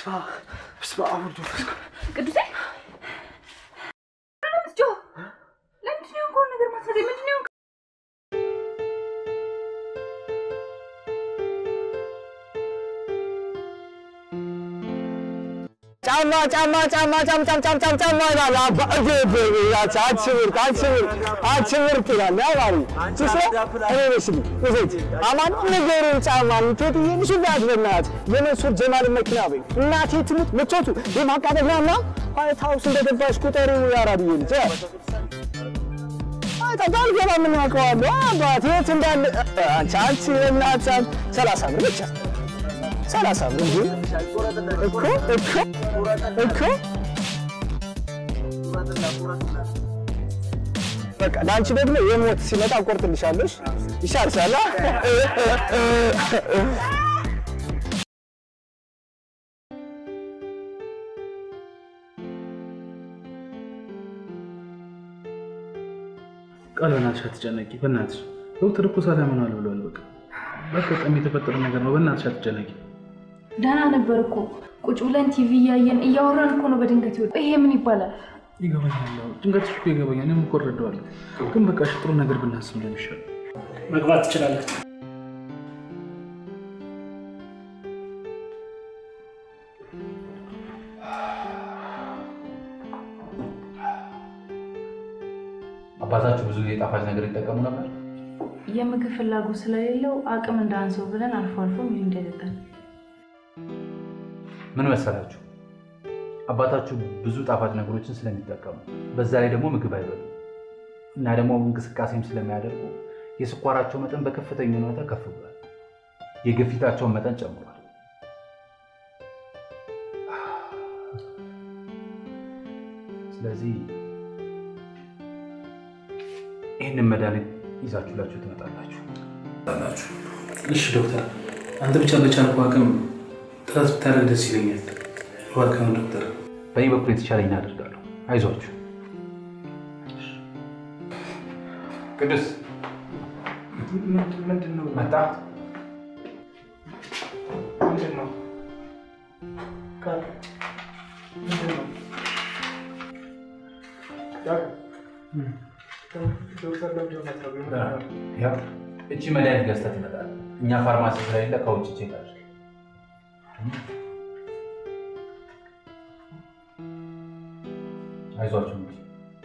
በስመ አብ በስመ አብ ወልድ ወመንፈስ ቅዱስ ቅዱሴ ምትጮህ ለምንድን ነው የሆንከውን ነገር ማስረዳኝ? ምንድን ነው የሆንከው? ጫማ ጫማ ጫማ ጫም ጫም ጫም ጫም ጫማ ይላል። አባ እጄ በያች አትሽብርቅ አትሽብርቅ አትሽብርቅ ይላል። ያ ባሪ ጭሶ እኔ መስል እዘት አማን ነገሩን ጫማ ምቾት ይሄን ሽባት በእናት የመንሱር ጀማል መኪና በይ እናቴ ትሙት ምቾቱ የማቃጠል ነውና ዋይት ሀውስ እንደገባሽ ቁጠሪው ያራድዬ ልጅ ተጋል ገባ ምን ያውቀዋለሁ አባት የት እንዳለ አንቺ አንቺ የእናት ሰላሳ ብር ብቻ ሰላሳ ብር እንጂ እኮ እኮ እኮ በቃ ለአንቺ ደግሞ የሞት ሲመጣ ቆርጥልሻለሽ። ይሻልሻል። ቃል በእናትሽ አትጨነቂ። በእናትሽ ዶክተር እኮ ሰላም ሆኗል ብሏል። በቃ በአጋጣሚ የተፈጠረ ነገር ነው። በእናትሽ አትጨነቂ። ደህና ነበር እኮ ቁጭ ብለን ቲቪ እያየን እያወራን እኮ ነው በድንገት ይወጣ። ይሄ ምን ይባላል? ይገባኛል። አዎ፣ ጭንቀትሽ እኮ ይገባኛል። እኔም እኮ እረዳዋለሁ። ግን በቃ እሺ፣ ጥሩ ነገር ብናስብ ነው የሚሻለው። መግባት ትችላላችሁ። አባታችሁ ብዙ ጊዜ ጣፋጭ ነገር ይጠቀሙ ነበር? የምግብ ፍላጎት ስለሌለው አቅም እንዳንሰው ብለን አልፎ አልፎ ሚሪንዳ ይጠጣል። ምን መሰላችሁ፣ አባታችሁ ብዙ ጣፋጭ ነገሮችን ስለሚጠቀሙ በዛ ላይ ደግሞ ምግብ አይበሉ እና ደግሞ እንቅስቃሴም ስለሚያደርጉ የስኳራቸው መጠን በከፍተኛ ሁኔታ ከፍ ብሏል። የግፊታቸውን መጠን ጨምሯል። ስለዚህ ይህንን መድኃኒት ይዛችሁላችሁ ትመጣላችሁ። እሺ ዶክተር፣ አንተ ብቻ በቻልኩ አቅም ጥረት ብታደርግ ደስ ይለኛል። እባክህን ዶክተር። በእኔ በኩል የተቻለኝ አደርጋለሁ። አይዟችሁ። ቅዱስ ምንድን ነው መጣ። ምንድን ነው ቃል ምንድን ነው ቃል ዶክተር ለምንድን ነው የምትለው? ያው እቺ መድኃኒት ገዝተህ ትመጣለህ። እኛ ፋርማሲ ስለሌለ ከውጭ ቼክ አድርግ። አይዟችሁ እንግዲህ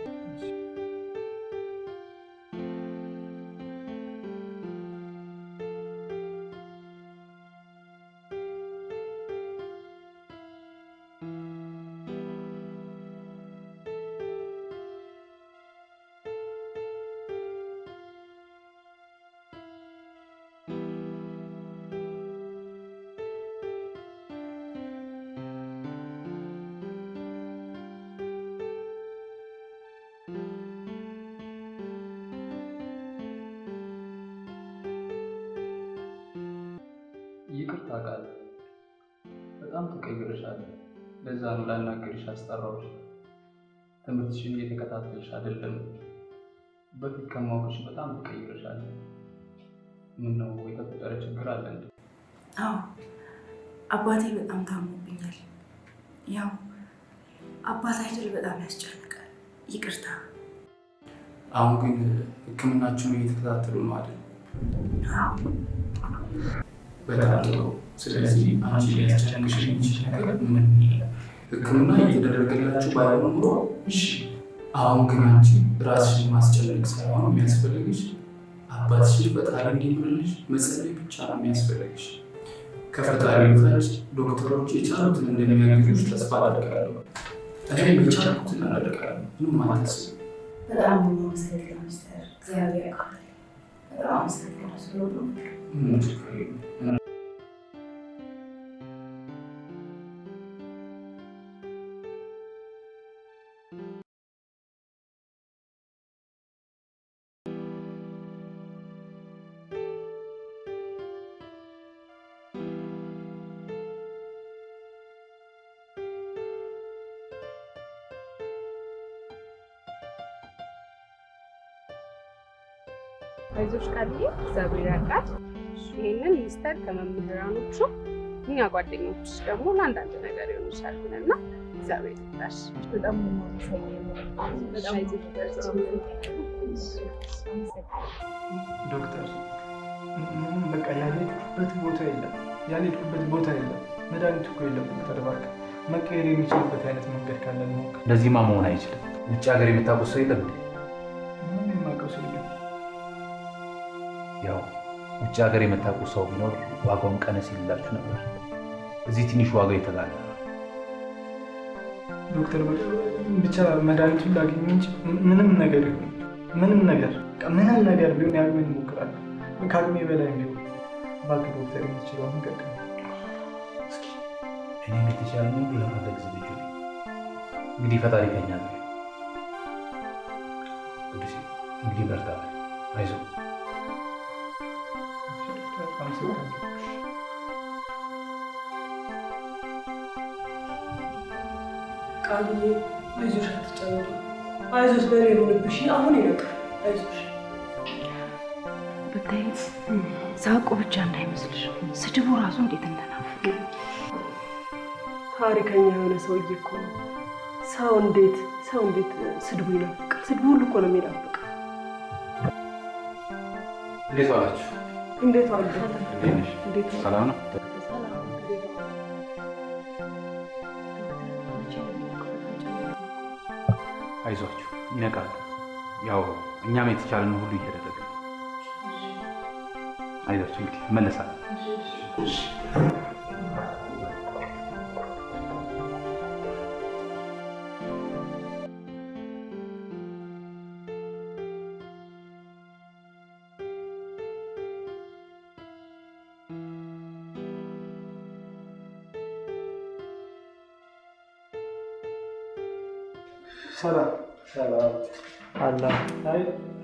ይቅርታ ቃል በጣም ተቀይረሻል። ለዛ ነው ላናገርሽ አስጠራሁሽ። ትምህርትሽን እየተከታተልሽ አይደለም። በፊት ከማወቅሽ በጣም ተቀይረሻል። ምን ነው የተፈጠረ ችግር አለ እንዴ? አዎ አባቴ በጣም ታሞብኛል። ያው አባት አይደል በጣም ያስጨንቃል። ይቅርታ። አሁን ግን ሕክምናችሁን እየተከታተሉ ነው አይደል? አዎ በጣም ጥሩ። ስለዚህ አንቺ ሊያስጨንቅሽ የሚችል ነገር ምን ሕክምና እየተደረገላችሁ ባይሆን ኑሮ እሺ። አሁን ግን አንቺ ራስሽን ማስጨነቅ ሳይሆን የሚያስፈልግሽ አባትሽን ፈጣሪ እንዲምርልሽ መጸለይ ብቻ ነው የሚያስፈልግሽ። ከፈጣሪ በታች ዶክተሮች የቻሉትን እንደሚያግዙሽ ተስፋ አደርጋለሁ። እኔም የቻልኩትን አደርጋለሁ። ምንም አታስቢ። በጣም ነው የማመሰግነው ሚስተር። እግዚአብሔር ያውቃል። በጣም አመሰግናለሁ ስለሁሉ ነገር። ምንም ችግር የለም። አይዞሽ ቃልዬ፣ እግዚአብሔር ያውቃል። ይህንን ሚስተር ከመምህራኖቹ እኛ ጓደኞች ደግሞ ለአንዳንድ ነገር ይሆኑሻል ብለና እግዚአብሔር ይርዳሽ። በጣም በጣም ዶክተር ምንም በቃ ያልሄድኩበት ቦታ የለም፣ ያልሄድኩበት ቦታ የለም። መድኃኒቱ እኮ የለም ዶክተር እባክህ መቀየር የሚችልበት አይነት መንገድ ካለ እንሞክር። እንደዚህማ መሆን አይችልም። ውጭ ሀገር የምታውቁት ሰው የለም እንዴ? ምንም የማውቀው ሰው የለም። ያው ውጭ ሀገር የምታውቁት ሰው ቢኖር ዋጋውን ቀነስ ይልላችሁ ነበር። እዚህ ትንሽ ዋጋው የተጋለ ዶክተር ብቻ መድኃኒቱን ላገኝ እንጂ ምንም ነገር ይሁን ምንም ነገር በቃ ምንም ነገር ቢሆን ያቅሜን እሞክራለሁ። ከአቅሜ በላይ ቢሆን እባክህ ዶክተር የምትችለውን ንገረኝ። እኔም የተቻለ ሁሉ ለማድረግ ዝግጁ ነኝ። እንግዲህ ፈጣሪ ከኛ ጋር ይሁን። ቅዱሴ እንግዲህ በርታ፣ አይዞህ። አመሰግናለሁ። ቃልዬ አይዞሽ፣ አትጨነቂ። አይዞሽ በኔ ሆንብሽ አሁን ይበቃል። አይዞሽ ብታይ ሳቁ ብቻ እንዳይመስልሽ ስድቡ ራሱ እንዴት እንደናፍቅ ታሪከኛ የሆነ ሰውዬ እኮ ነው። ሰው እንዴት ሰው እንዴት ስድቡ ይናፍቃል? ስድቡ ሁሉ እኮ ነው የሚናፍቅ። እንዴት ዋላችሁ? እንዴት ዋሉ? እንዴት ነሽ? እንዴት ዋሉ? ሰላም ነው? አይዟችሁ፣ ይነቃሉ። ያው እኛም የተቻለን ሁሉ እያደረግን ነው። አይዟችሁ፣ እንግዲህ እመለሳለሁ። ሰላም ሰላም አላ አይ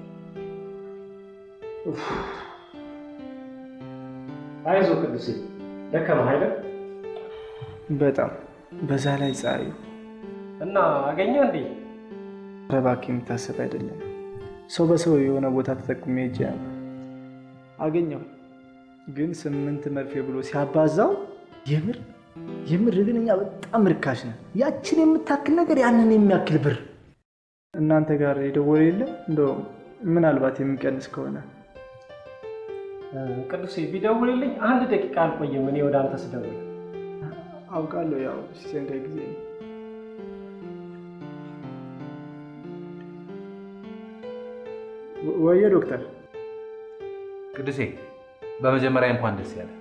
አይዞህ ቅዱሴ፣ ደከመህ አይደል? በጣም በዛ ላይ ፀሐዩ እና አገኘህ እንዴ? ኧረ እባክህ የሚታሰብ አይደለም። ሰው በሰው የሆነ ቦታ ተጠቁሜ ሄጄ ነበር አገኘሁ። ግን ስምንት መርፌ ብሎ ሲያባዛው የምር የምር ግን እኛ በጣም ርካሽ ነን። ያችን የምታክል ነገር ያንን የሚያክል ብር እናንተ ጋር የደወለ የለም እንደው ምናልባት የሚቀንስ ከሆነ ቅዱሴ ቢደውልልኝ አንድ ደቂቃ አልቆይም። እኔ ወደ አንተ ስደውል አውቃለሁ። ያው ሲቸንቀኝ ጊዜ ነው። ወየ ዶክተር ቅዱሴ፣ በመጀመሪያ እንኳን ደስ ያለ።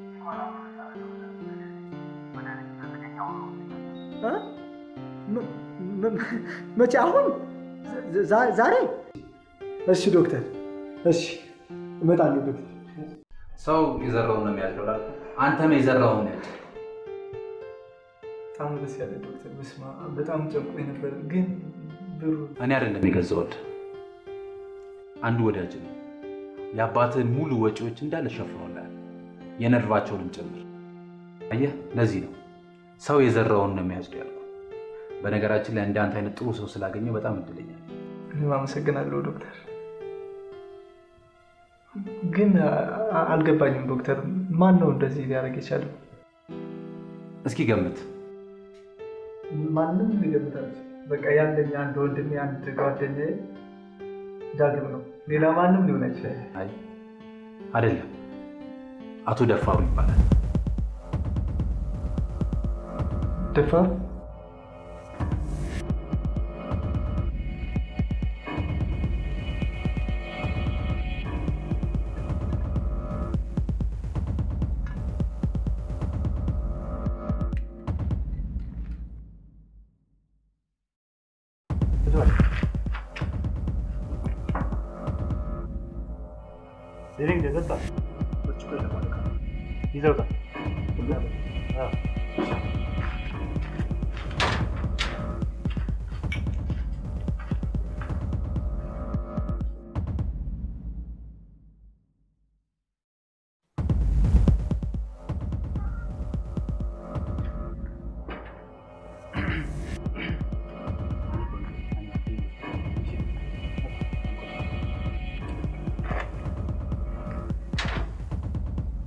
እ? ም- ም- መቼ? አሁን? ዛ- ዛሬ? እሺ ዶክተር፣ እሺ እመጣለሁ ዶክተር። ሰው የዘራውን ነው የሚያጭደው እላለሁ። አንተም የዘራውን ነው ያጭደው። በጣም ደስ ያለ ዶክተር። በስመ አብ በጣም ጨንቆኝ ነበር፣ ግን ብሩ እኔ አይደለም የገዛሁት፣ አንዱ ወዳጅ ነው። የአባትህን ሙሉ ወጪዎች እንዳለ ሸፍኖልሃል፣ የነርቫቸውንም ጭምር። አየህ፣ ለዚህ ነው ሰው የዘራውን ነው የሚያጭደው ያልኩህ። በነገራችን ላይ እንዳንተ አይነት ጥሩ ሰው ስላገኘው በጣም እድለኛ ነኝ። እኔም አመሰግናለሁ ዶክተር። ግን አ- አልገባኝም ዶክተር፣ ማን ነው እንደዚህ ሊያደርግ የቻለው? እስኪ ገምት። ማንም ሊገምት አልችልም። በቃ ያለኝ አንድ ወንድሜ አንድ ጓደኛዬ ዳግም ነው። ሌላ ማንም ሊሆን አይችልም። አይ አይደለም፣ አቶ ደፋሩ ይባላል። ደፋር ድሪንክ ጠጣ ይዘውታል። አዎ።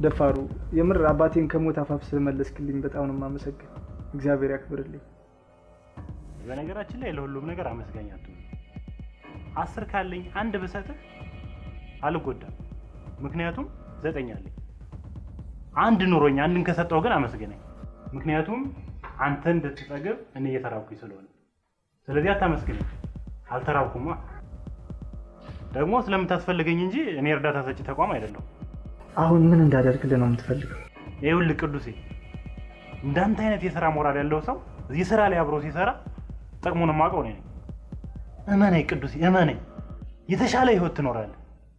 ደፋሩ የምር አባቴን ከሞት አፋፍ ስለመለስክልኝ በጣም ነው የማመሰግን። እግዚአብሔር ያክብርልኝ። በነገራችን ላይ ለሁሉም ነገር አመስጋኝ አትሁን። አስር ካለኝ አንድ ብሰጥህ አልጎዳም። ምክንያቱም ዘጠኝ አለኝ። አንድ ኑሮኝ አንድን ከሰጠው ግን አመስገነኝ። ምክንያቱም አንተ እንድትጠግብ እኔ እየተራብኩኝ ስለሆነ። ስለዚህ አታመስግነኝ። አልተራብኩማ። ደግሞ ስለምታስፈልገኝ እንጂ እኔ እርዳታ ሰጪ ተቋም አይደለሁም። አሁን ምን እንዳደርግልህ ነው የምትፈልገው? ይኸውልህ ቅዱሴ፣ እንዳንተ አይነት የስራ ሞራል ያለው ሰው እዚህ ስራ ላይ አብሮ ሲሰራ ጥቅሙን የማውቀው እኔ ነኝ። እመነኝ ቅዱሴ፣ እመነኝ። የተሻለ ህይወት ትኖራለህ።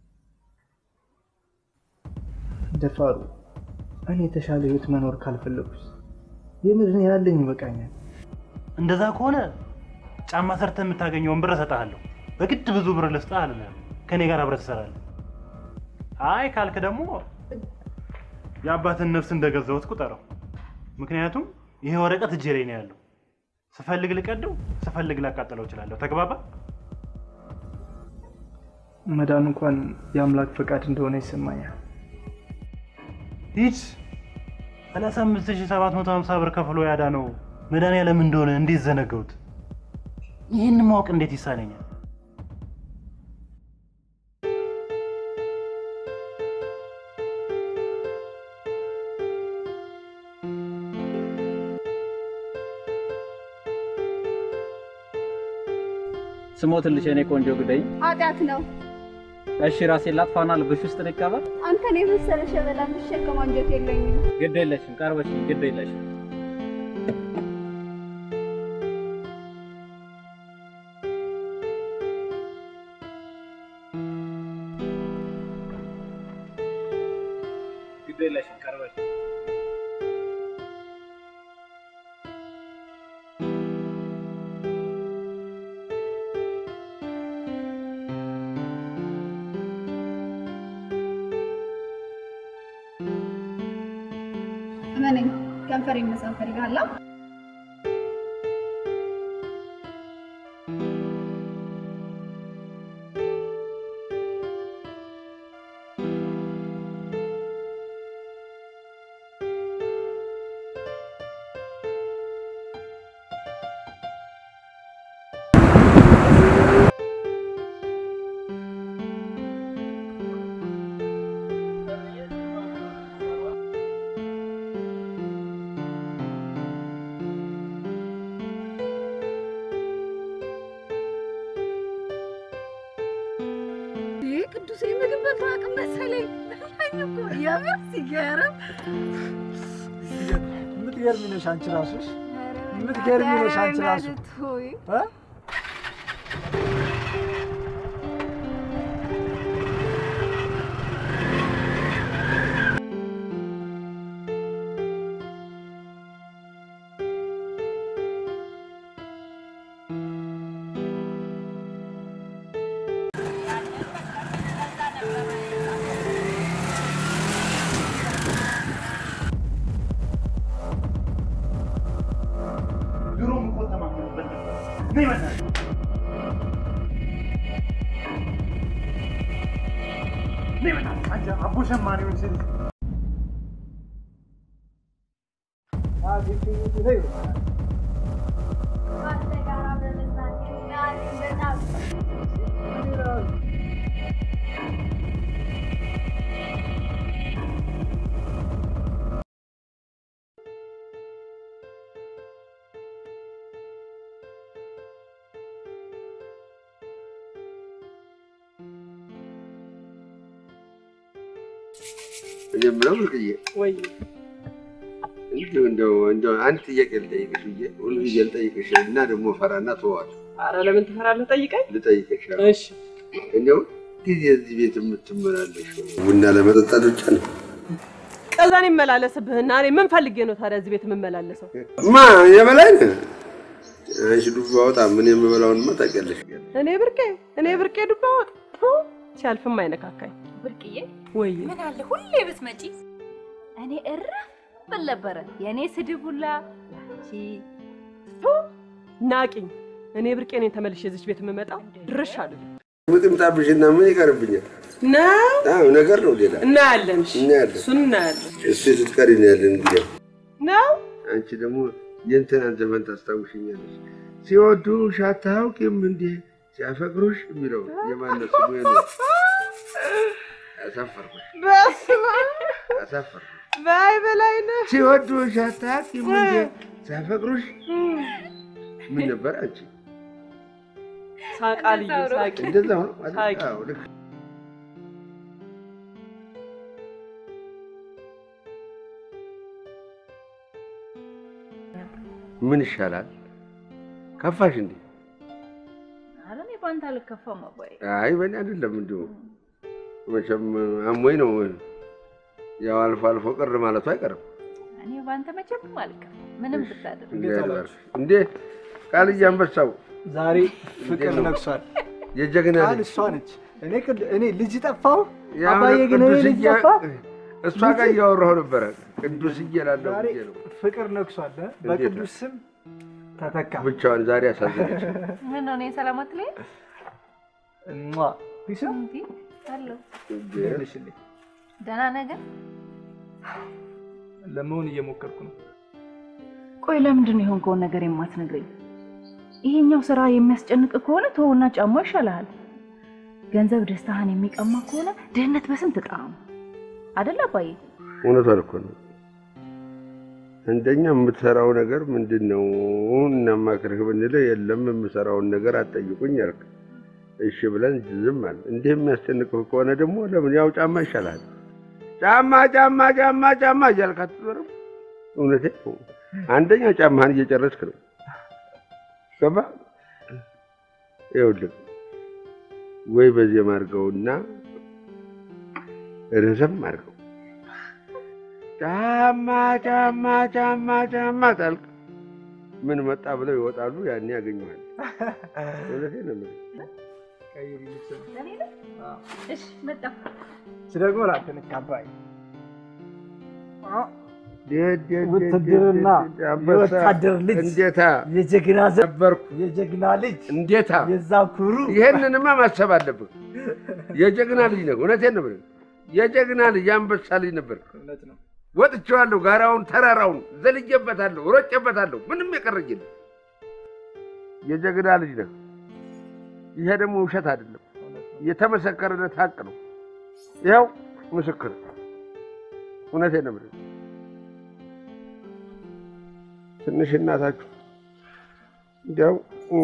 ደፋሩ እኔ የተሻለ ህይወት መኖር ካልፈለጉስ የምር እኔ ያለኝ ይበቃኛል። እንደዛ ከሆነ ጫማ ሰርተህ የምታገኘውን ብር እሰጥሃለሁ። በግድ ብዙ ብር ልስጥህ አልልህም። ከኔ ጋር አብረህ ትሰራለህ። አይ ካልክ ደግሞ የአባትን ነፍስ እንደገዛሁት ቁጠረው። ምክንያቱም ይሄ ወረቀት እጄ ላይ ነው ያለው። ስፈልግ ልቀደው፣ ስፈልግ ላቃጠለው እችላለሁ። ተግባባ? መዳን እንኳን የአምላክ ፈቃድ እንደሆነ ይሰማኛል። ሂድ 35750 ብር ከፍሎ ያዳነው መድኃኒዓለም እንደሆነ እንዴት ዘነገውት? ይህን ማወቅ እንዴት ይሳነኛል? ስሞትልሽ የኔ ቆንጆ ግደይ። ኃጢአት ነው። እሺ ራሴን ላጥፋና ልብሽ ውስጥ ልቀበር። አንተን የመሰለ ሸበላ የምሸከም አንጀት የለኝም። ግድ የለሽም፣ ቀርበሽ ግድ የለሽም። ግድ የለሽም፣ ቀርበሽ እመነኝ፣ ከንፈር መሳም ፈልጋለሁ። ይህ ቅዱስ ምግብ በልቶ አቅም መሰለኝ። በላኝ እኮ የምር ሲገርም የምትገርሚ ነሽ አንቺ ራሱሽ የምትገርሚ ነሽ አንቺ ራሱ ሆይ እ? ድሮም እኮ ተማክረንበት ነበር። ነይ በእናትህ። ነይ በእናትህ። አንቺ አቦ ሸማኔዎች ልጅ እኔ የምለው ብርቅዬ ወይ እንዲሁ እንደው እንደው አንድ ጥያቄ ልጠይቅሽ ብዬ ሁልጊዜ ልጠይቅሽ እና ደግሞ ፈራና ተዋዋለሁ። አረ ለምን ትፈራለህ? ጠይቀኝ። ልጠይቅሽ እሺ እንደው ጊዜ እዚህ ቤት የምትመላለሽ ቡና ለመጠጣት ብቻ ነው? ቀዛን ይመላለስብህና እኔ ምን ፈልጌ ነው ታዲያ እዚህ ቤት የምመላለሰው? ማ የበላይ ነህ አንቺ ዱባ ወጣ ምን የምበላውንማ ታውቂያለሽ። እኔ ብርቄ እኔ ብርቄ ዱባ ወጥ ቱ፣ ሲያልፍም አይነካካኝ። ብርቅዬ ወይ ምን አለ ሁሌ ብትመጪ እኔ እረፍ ብል ነበረ። የእኔ ስድብ ሁላ ቺ ናቂኝ። እኔ ብርቄ እኔን ተመልሼ እዚች ቤት የምመጣው ድርሽ አለ ምጥምጣብሽና ምን ይቀርብኛል? ነው አዎ ነገር ነው ሌላ እናያለን። እሺ፣ እናያለን። እሱን እናያለን። እሱ ስትቀሪ ነው ያለን እንግዲህ ነው አንቺ ደግሞ የእንትናን ዘመን ታስታውሽኛለሽ። ሲወዱሽ አታውቂም እንዴ ሲያፈቅሩሽ የሚለው የማነው ስሙ? ነው አሳፈርኩሽ፣ በስመ አሳፈርኩሽ። በይ በላይ ነው ሲወዱሽ አታውቂም እንዴ ሲያፈቅሩሽ ምን ነበር አንቺ? ሳቃ ልዩ ሳቂ እንደዛ ነው አይደል? ሳቂ አዎ ልክ ምን ይሻላል? ከፋሽ እንዴ? ኧረ እኔ በአንተ አልከፋም አባዬ። አይ በእኔ አይደለም እንዲሁ መቼም አሞኝ ነው። ያው አልፎ አልፎ ቅር ማለቱ አይቀርም። እኔ በአንተ መቼም አልከፋም ምንም ብታደርግ። እግዚአብሔር ይባርክ። እንዴ ቃልዬ አንበሳው ዛሬ ፍቅር እንዴት ነው? ነግሷል። የጀግና ቃል ልጅ እሷ ነች። እኔ ቅድ- እኔ ልጅ ጠፋው፣ ያው አባዬ ግን እኔ ልጅ ቅዱስዬ ጠፋ። እሷ ጋር እያወራሁ ነበረ። ቅዱስዬ እላለሁ ዛሬ ብዬ ነው ፍቅር ነግሷል። እ? በቅዱስ ስም ተተካ። ብቻዋን ዛሬ አሳዘነች። ምን ነው እኔ ሰላም አትለኝም? እሟ ፒስ እንዲ አለሁ። ይልሽልኝ ደህና ነህ ግን? ለመሆን እየሞከርኩ ነው። ቆይ ለምንድን ነው የሆንከውን ነገር የማትነግረኝ? ይሄኛው ስራ የሚያስጨንቅ ከሆነ ተውና ጫማ ይሻልሃል። ገንዘብ ደስታህን የሚቀማ ከሆነ ድህነት በስንት ጣዕሙ አይደል አባዬ? እውነቷን እኮ ነው። አንደኛ የምትሰራው ነገር ምንድን ነው እናማክርህ ብንልህ የለም የምሰራውን ነገር አትጠይቁኝ አልክ። እሺ ብለን ዝም አለ። እንዲህ የሚያስጨንቅህ ከሆነ ደግሞ ለምን ያው ጫማ ይሻልሃል። ጫማ ጫማ ጫማ ጫማ እያልክ አትዞርም። እውነቴን ነው። አንደኛ ጫማህን እየጨረስክ ነው። ገባ? ይኸውልህ ወይ በዜማ አድርገውና ረዘም አድርገው ጫማ ጫማ ጫማ ጫማ ታልክ ምን መጣ ብለው ይወጣሉ። ያኔ ያገኘዋል። እውነቴን ነው የምልህ። ቀይሪ ልብስ ነው። እሺ መጣሁ። ስደግሞ ላንተ ነች አባይ ደ- ደ- ደ- ውትድርና ደ- ደ- አንበሳ የወታደር ልጅ እንዴታ የጀግና ዘ- ነበርኩ። የጀግና ልጅ እንዴታ የዛ ኩሩ ይሄንንማ ማሰብ አለብህ። የጀግና ልጅ ነው። እውነቴን ነው የምልህ። የጀግና ልጅ የአንበሳ ልጅ ነበር። እውነት ነው። ወጥቼዋለሁ። ጋራውን፣ ተራራውን ዘልጄበታለሁ፣ ሮጬበታለሁ። ምንም የቀረኝ የለም። የጀግና ልጅ ነህ። ይሄ ደግሞ ውሸት አይደለም፣ የተመሰከረለት ሀቅ ነው። ይኸው ምስክር። እውነቴን ነው የምልህ። ትንሽ እናታችሁ እንዲያው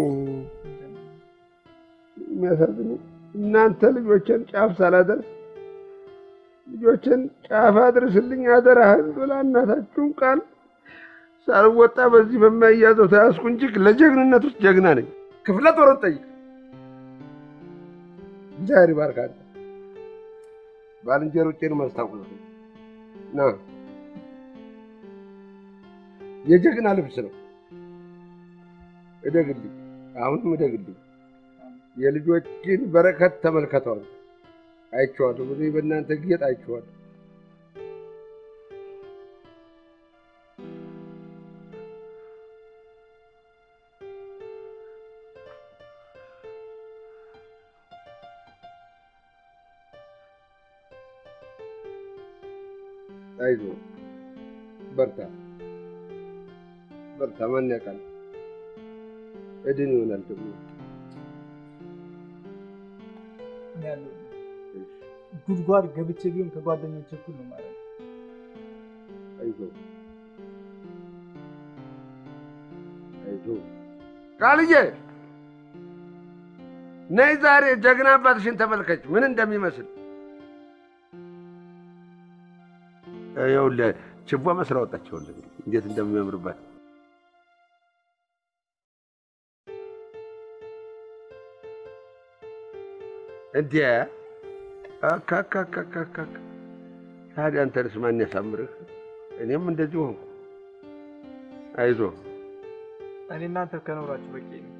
የሚያሳዝኑ እናንተ ልጆችን ጫፍ ሳላደርስ ልጆችን ጫፍ አድርስልኝ አደራህን ብላ እናታችሁን ቃል ሳልወጣ በዚህ በማያዘው ተያዝኩ እንጂ ለጀግንነት ውስጥ ጀግና ነኝ። ክፍለ ጦርን ጠይቅ። እግዚአብሔር ይባርካል። ባልንጀሮቼን ማስታወስ ና የጀግና ልብስ ነው። እደግልኝ፣ አሁንም እደግልኝ። የልጆችን በረከት ተመልከተዋል። አይቼዋለሁ። ብዙ በእናንተ ጌጥ አይቼዋለሁ። አይዞህ፣ በርታ በርታ። ማን ያውቃል? እድን ይሆናል ደግሞ እኔ ያለው ጉድጓድ ገብቼ ቢሆን ከጓደኞች እኩል ነው ማለት ነው። አይዞህ አይዞህ። ቃልዬ ነይ ዛሬ ጀግና አባትሽን ተመልከች ምን እንደሚመስል። ይኸውልህ ችቦ መስላ ወጣች። ይኸውልህ እንዴት እንደሚያምርባት እንዴ! አካካካካካ ታዲያ አንተንስ ማን ያሳምርህ? እኔም እንደዚሁ ሆንኩ። አይዞህ እኔ እናንተ ከኖራችሁ በቂ ነው።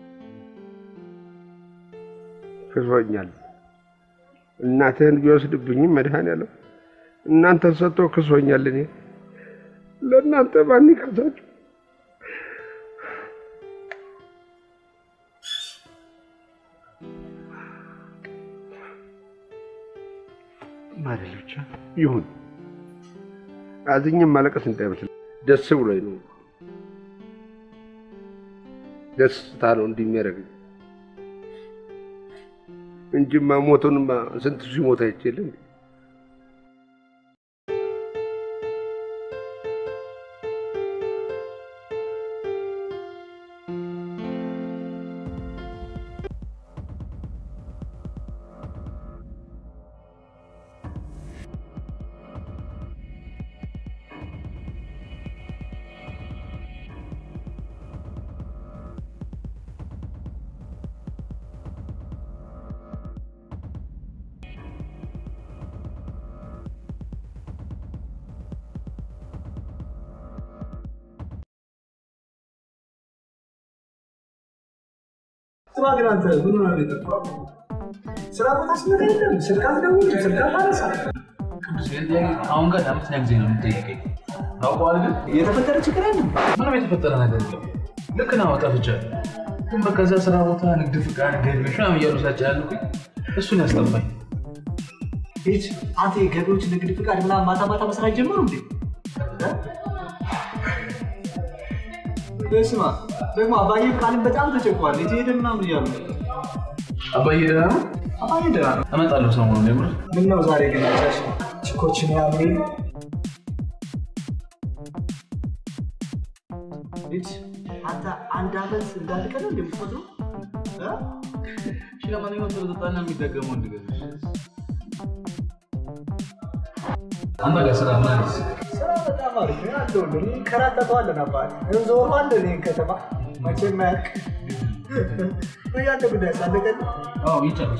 ክሶኛል። እናትህን ቢወስድብኝም መድኃኔዓለም እናንተን ሰጥቶ ክሶኛል። እኔ ለእናንተ ማን ይካሳችሁ? ማለት ብቻ ይሁን። አዝኜም ማለቀስ እንዳይመስል ደስ ብሎኝ ነው። ደስታ ነው እንዲህ የሚያደርገኝ እንጂማ ሞቱንማ ስንት ሲሞት አይችልም። ስማ ግን አንተ ምን ሆነህ ነው የጠፋው? ስራ ቦታ ስመጣ የለም ስልክ አትደውልም፣ ስልክ አታነሳም። አሁን ጋር ለአምስተኛ ጊዜ ነው የምጠይቀኝ። ታውቀዋል ግን የተፈጠረ ችግር የለም። ምንም የተፈጠረ ነገር የለም። ልክ ነው ጠፍቻለሁ። ግን በቃ እዛ ስራ ቦታ ንግድ ፍቃድ፣ ገቢዎች ምናምን እያሉ ሲያጨናንቁኝ እሱን ያስጠፋኝ። ሂድ አንተ የገቢዎች ንግድ ፍቃድ ምናምን ማታ ማታ መስራት ጀመሩ እንዴ? ስማ ደግሞ አባዬ ቃልን በጣም ተጨቋል። የት ሄደ ምናምን እያሉ ነው። አባዬ ደህና ነው? አባዬ ደህና ነው። እመጣለሁ ሰሞኑን የምር ምን ነው ዛሬ ግን ጫሽ ችኮችን ያምሪ ልጅ አንተ አንድ አመት እንዳልቀረ እንደምትቆጥሩ እሺ፣ ለማንኛውም ስለጠጣና የሚደገመው እንድገዛሽ አንተ ጋር ስራ ምን አዲስ? ስራ በጣም አሪፍ ነው ያለው። እንግዲህ እንከራተተዋለን አባት እንዞረዋለን ይህን ከተማ መቼም አያልቅ። ያንተ ጉዳይ ሳለቀል አዎ ይጨርሱ።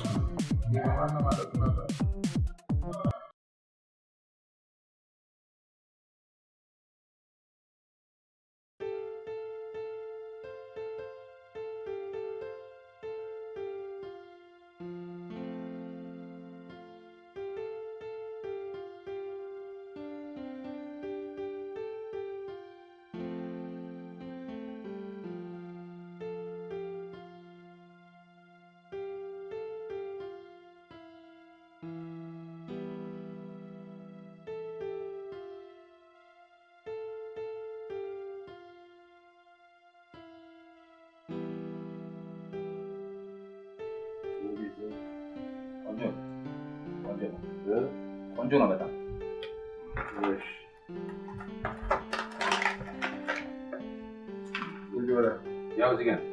ቆንጆ ነው በጣም ያው እዚህ ጋር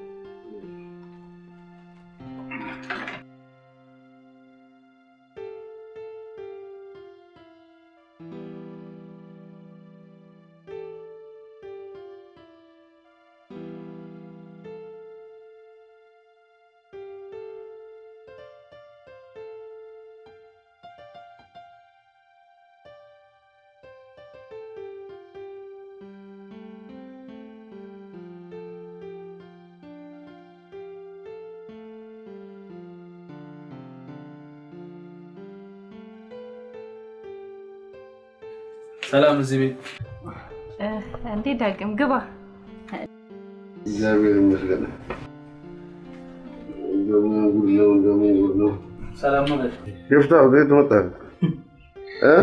ሰላም እዚህ ቤት እንዴት ዳግም ግባ። እግዚአብሔር ይመስገን። እንደምን ጉድ ነው፣ እንደምን ጉድ ነው። ሰላም ነው ጋሽ? ሽፍታው ከየት መጣህ? እ?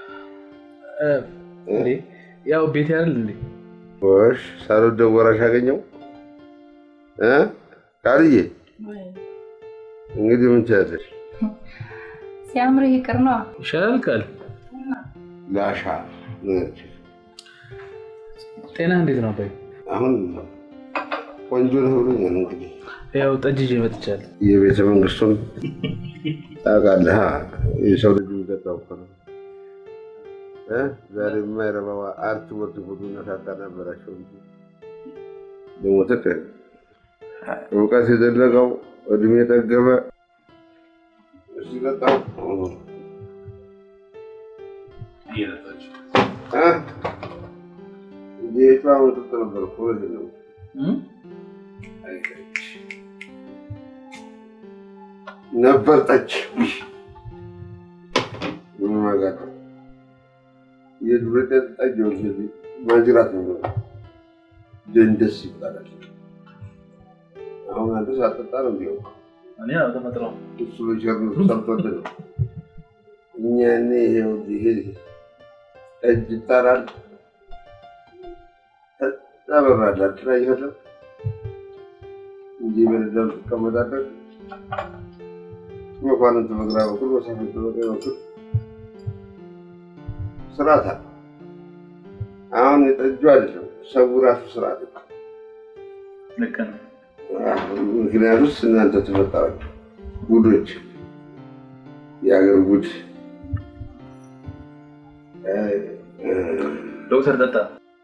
እንዴ ያው ቤት አይደል እንዴ? ወሽ ሳልወደው ወራሽ አገኘው እ? ቃልዬ እንግዲህ ምን ትያለሽ? ሲያምር ይቅር ነው። ይሻላል ቃል ላሻ ጤና እንዴት ነው አባይ? አሁን ቆንጆ ነው ብሎኛል። እንግዲህ ያው ጠጅ ይዤ መጥቻለሁ። የቤተ መንግስቱን ታውቃለህ? የሰው ልጅ የሚጠጣው እኮ ነው። እ? ዛሬ የማይረባው አርት ወርድ ሁሉና ታታናበራቸው እንጂ ደግሞ ትቅ እውቀት የዘለቀው እድሜ የጠገበ ሲጠጣው ጌቷ መጠጥ ነበር እኮ እውነቴን ነው። ነበር ጠጅ ምን ማጋጠ የዱር ጠጅ ወንዝ ማጅራት ነው ደንደስ ይባላል። አሁን አንተ ሳጠጣ ነው እንዲሁ እኔ አልተመጥረው እሱ በቸርነቱ ሰርቶልህ ነው። እኛ እኔ ይኸው ይሄ ጠጅ ይጣራል ታበራላት ላይ ይሄዳል እንጂ በሌላው ትቀመጣለህ። መኳንንት በግራ በኩል መሳፍንት በቀኝ በኩል ስርዓት አለ። አሁን የጠጁ አይደለም ሰው ራሱ ስርዓት ነው። ልክ ነው። ምክንያቱስ እናንተ ትፈጠራችሁ ጉዶች፣ የሀገር ጉድ። ዶክተር ጠጣ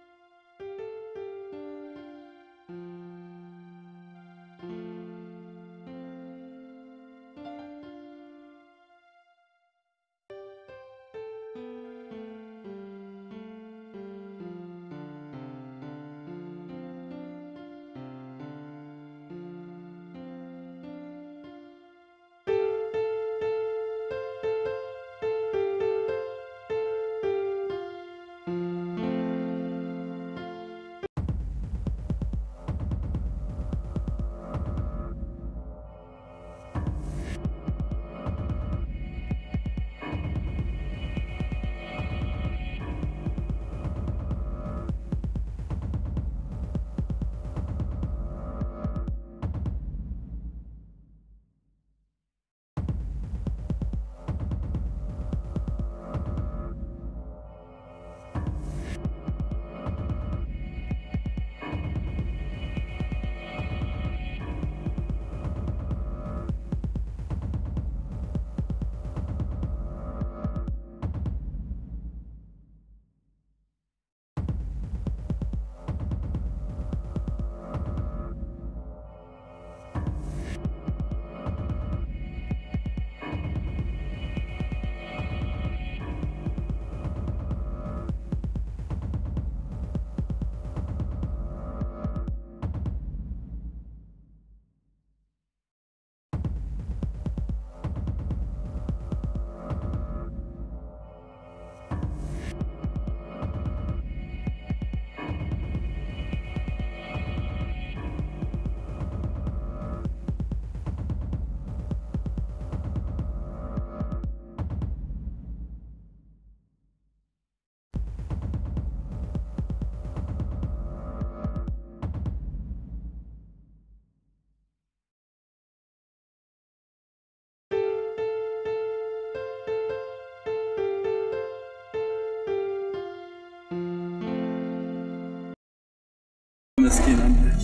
መስኪን አምላክ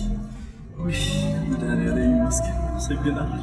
ውይ መድኃኒዓለም ይመስገን። አመሰግናለሁ።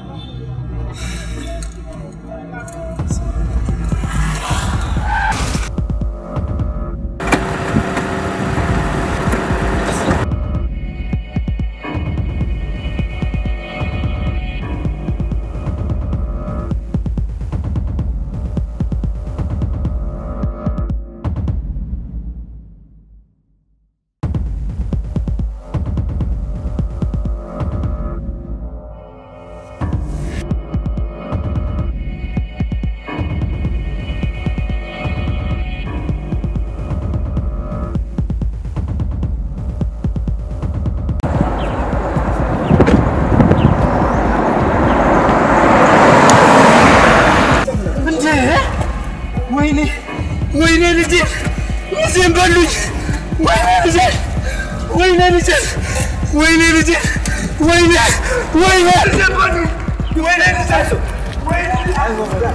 እንዴ! ወይኔ ወይኔ ልጄ ልጄን በሉኝ! ወይኔ ልጄ ወይኔ ልጄ ወይኔ ልጄ ወይኔ ወይኔ ልጄን በሉኝ! ወይኔ ልጄ ወይኔ ልጄ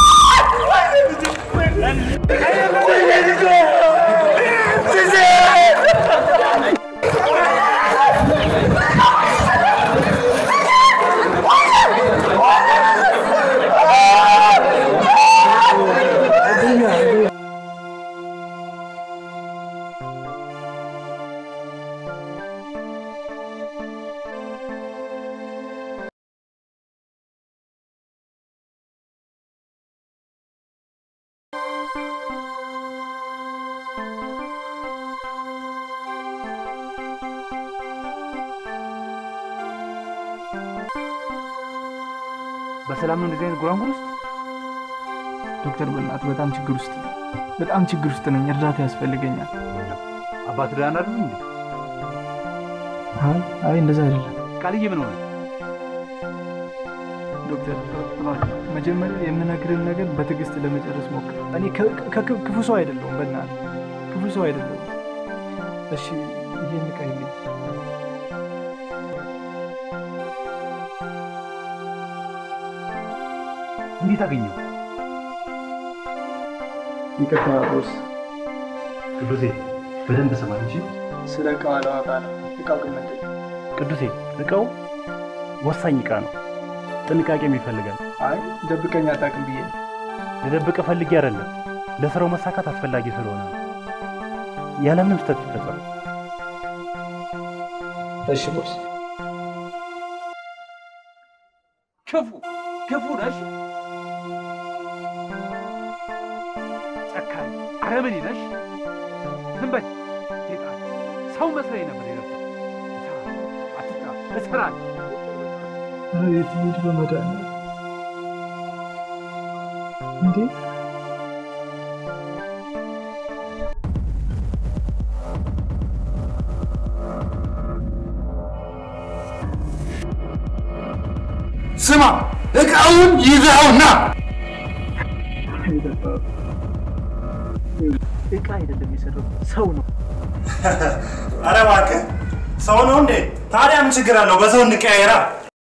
ወይኔ ልጄ በሰላም ነው እንደዚህ አይነት ጉራንጉር ውስጥ ዶክተር በእናትህ በጣም ችግር ውስጥ ነኝ። በጣም ችግር ውስጥ ነኝ። እርዳታ ያስፈልገኛል። አባት ደህና አይደሉም እንዴ? አይ አይ እንደዛ አይደለም። ቃልዬ ምን ሆነ? ዶክተር እባክህ መጀመሪያ የምነግርህን ነገር በትዕግስት ለመጨረስ ሞክር። እኔ ከ- ከ- ክፉ ሰው አይደለሁም፣ በእናትህ ክፉ ሰው አይደለሁም። እሺ ይሄን ቀይልኝ። እንዴት አገኘው? ይቅርታ ቦስ፣ ቅዱሴ በደንብ ስማ እንጂ ስለ እቃው አላወራ ነው። እቃው ግን ምንድን ነው? ቅዱሴ እቃው ወሳኝ እቃ ነው፣ ጥንቃቄም ይፈልጋል። አይ ደብቀኝ አታውቅም ብዬ ነው። ልደብቅ ፈልጌ አይደለም፣ ለስራው መሳካት አስፈላጊ ስለሆነ ነው። ያለምንም ስህተት ይፈጸም። እሺ ቦስ። ክፉ ክፉ ነሽ፣ ጨካኝ አረመኔ ነሽ። ዝም በይ ጌጣ፣ ሰው መስለኝ ነበር የነበር። አትጣ እሰራለሁ። ኧረ የት ልሂድ በመድኃኒዓለም እንዴ! ስማ፣ እቃውን ይዘኸውና እቃ አይደለም የሰራው ሰው ነው። አረ እባክህ ሰው ነው እንዴ? ታዲያ ምን ችግር አለው? በሰው እንቀያየራ።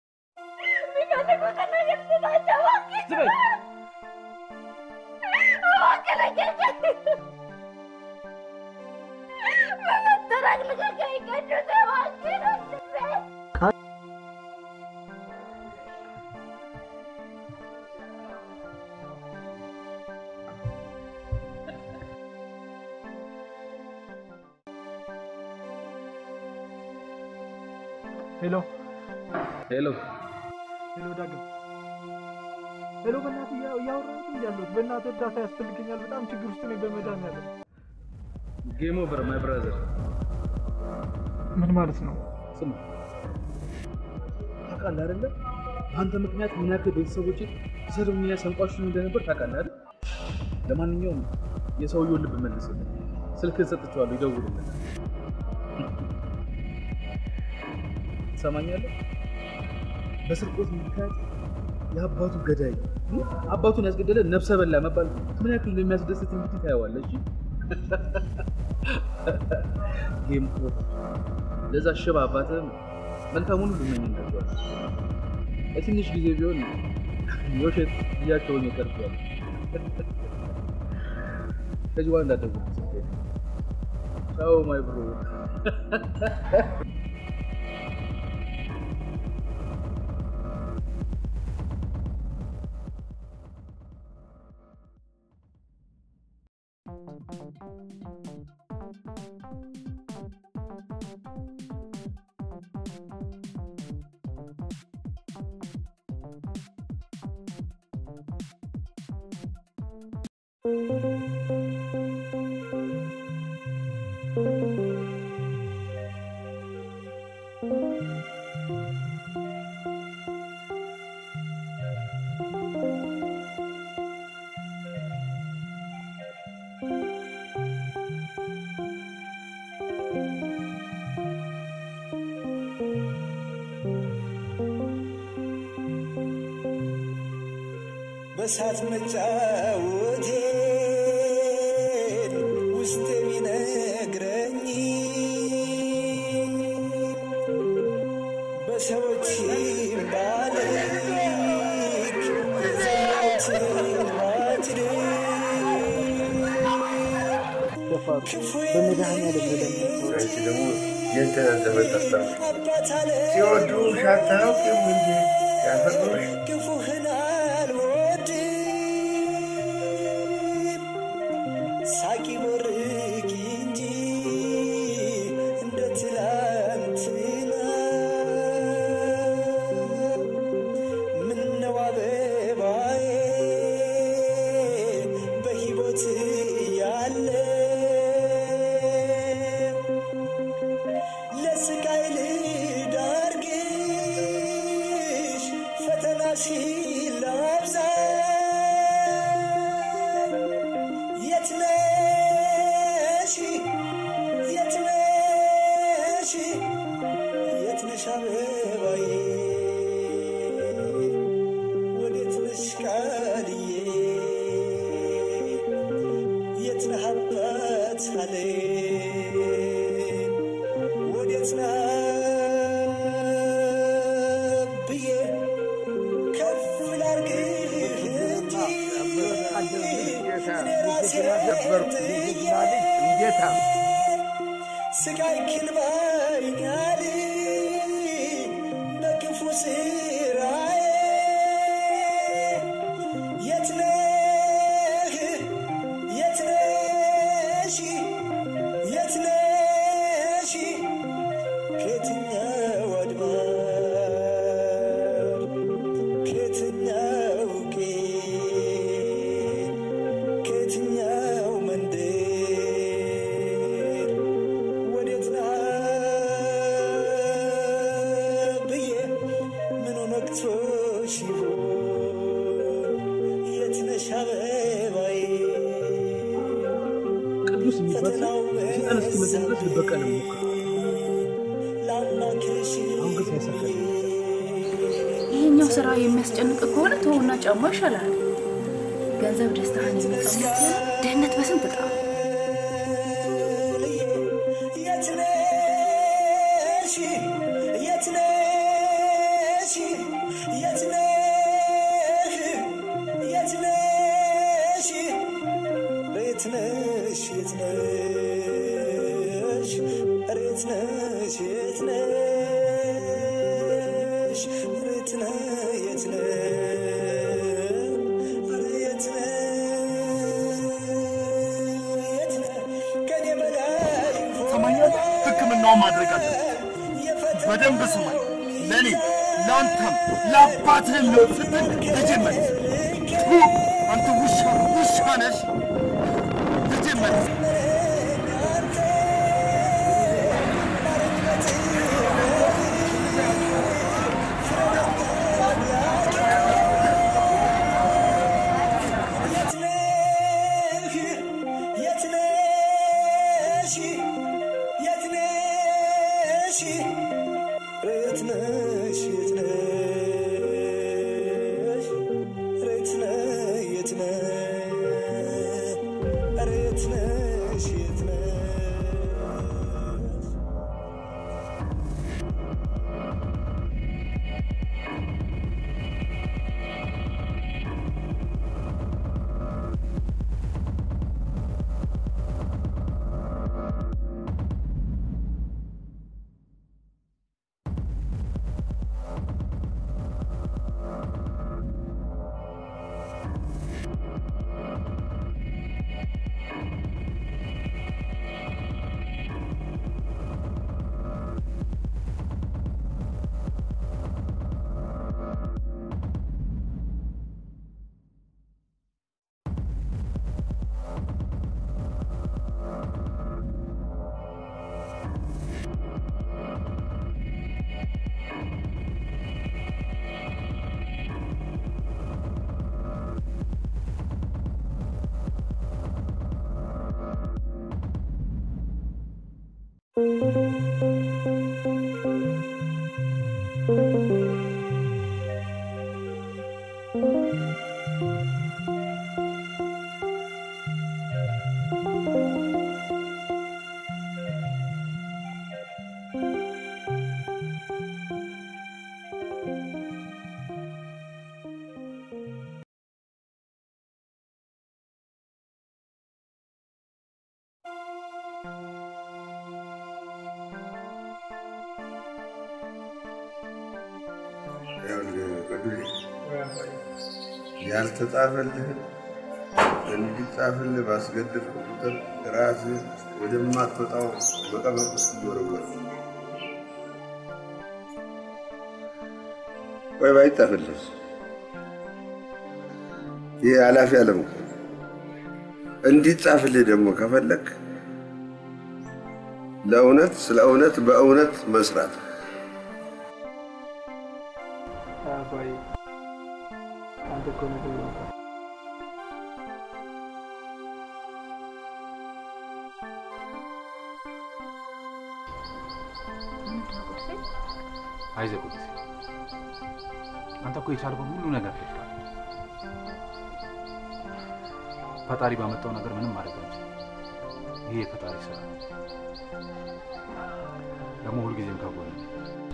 ሄሎ ሄሎ ሄሎ፣ ዳግም ሄሎ፣ በእናትህ እያ- እያወራሁት ነው ያለሁት። በእናትህ እርዳታ ያስፈልገኛል። በጣም ችግር ውስጥ ነኝ። በመድኃኒዓለም ጌም ኦቨር ማይ ብራዘር። ምን ማለት ነው? ስማ ታውቃለህ አይደለ? በአንተ ምክንያት ምን ያክል ቤተሰቦቼ ሲሰድቡኝና ሲያንቋሽሹኝ እንደነበር ታውቃለህ አይደል? ለማንኛውም የሰውየውን ልብ መልስልኝ። ስልክህን ሰጥቼዋለሁ፣ ይደውልልህ። ትሰማኛለህ? በስርቆት ምክንያት የአባቱ ገዳይ እ? አባቱን ያስገደለ ነፍሰ በላ መባል ምን ያክል እንደሚያስደስት እንግዲህ ታየዋለህ። እሺ ጌም ኦቨር። ለዛ ሽባ አባትህም መልካሙን ሁሉ እመኝላቸዋለሁ። ለትንሽ ጊዜ ቢሆን የውሸት ልጃቸውን ይቀርቷል። ከዚህ በኋላ እንዳትደውል። ቻው ማይ ብሮ። በሳት መጫወቴን ውስጥ ቢነግረኝ በሰዎች ባልክ ዘሞትን ባትር ደፋሩ በመድኃኒዓለም ለለምን አንቺ ደግሞ የእንትናን ዘመን ታስታውሽ ሲወዱ አታውቂም እንዴ ያፈቅሩሽ ክፉህን አልወድም ሳቂ ቦርቂ እንጂ እንደ ትላንትና ምነው አበባዬ በሕይወት ያለ ለስቃይ ልዳርግሽ ፈተና ሲ የጀግና ነበርኩ የጀግና ልጅ እንዴታ ስጋይ ክልባኛል በክፉ ስራዬ የት ነህ የት ነሽ የት ነሽ ከየትኛው አድባር ከየትኛው ቄ ከየትኛው መንደር ወዴት ነህ ብዬ ምኑ ነክቶሽ ይሆን የት ነሽ አበባዬ ቅዱስ የሚባል ሰው ስልጣን እስኪመጣ ድረስ ልበቀል ሞክር። ላምላክሽ አሁን ግን ሳይሳካል ይሄኛው ስራ የሚያስጨንቅ ከሆነ ተውና ጫማ ይሻላል። ገንዘብ ደስታህን የሚቀማ ከሆነ ድህነት በስንት ጣም የት ነሽ የት ነሽ የት ነህ የት ነሽ የት ነሽ የት ነሽ ኧረ የት ነሽ የት ነሽ ኧረ የት ነህ የት ነህ ኧረ የት ነህ የት ነህ ከኔ በላይ ሰማኛል። ሕክምናውን ማድረግ አለ። በደንብ ስማኝ። ለእኔ ለአንተም ለአባትህም ነው ስትል ልጄን መልስ። ቱ አንተ ውሻ ውሻ ነሽ። ልጄን መልስ። የት ነህ የት ነሽ የት ነሽ የት ነሽ የት ነሽ የት ነህ የት ነህ ኧረ የት ነሽ የት ነሽ ያልተጻፈልህን እንዲጻፍልህ ባስገደድኩ ቁጥር ራስህ ወደማትወጣው መቀመቅ ውስጥ ይወረወር። ቆይ ባይጻፍልህስ? ይህ ኃላፊ ዓለም እኮ ነው። እንዲጻፍልህ ደግሞ ከፈለግ ለእውነት ስለ እውነት በእውነት መስራት አባዬ አንተ እኮ ምግብ ነው አይዞህ ቅዱሴ፣ አንተ እኮ የቻልከውን ሁሉ ነገር አድርገሃል። ፈጣሪ ባመጣው ነገር ምንም ማድረግ አንችልም። ይሄ የፈጣሪ ስራ ነው። ደግሞ ሁልጊዜም ከጎንህ ነኝ።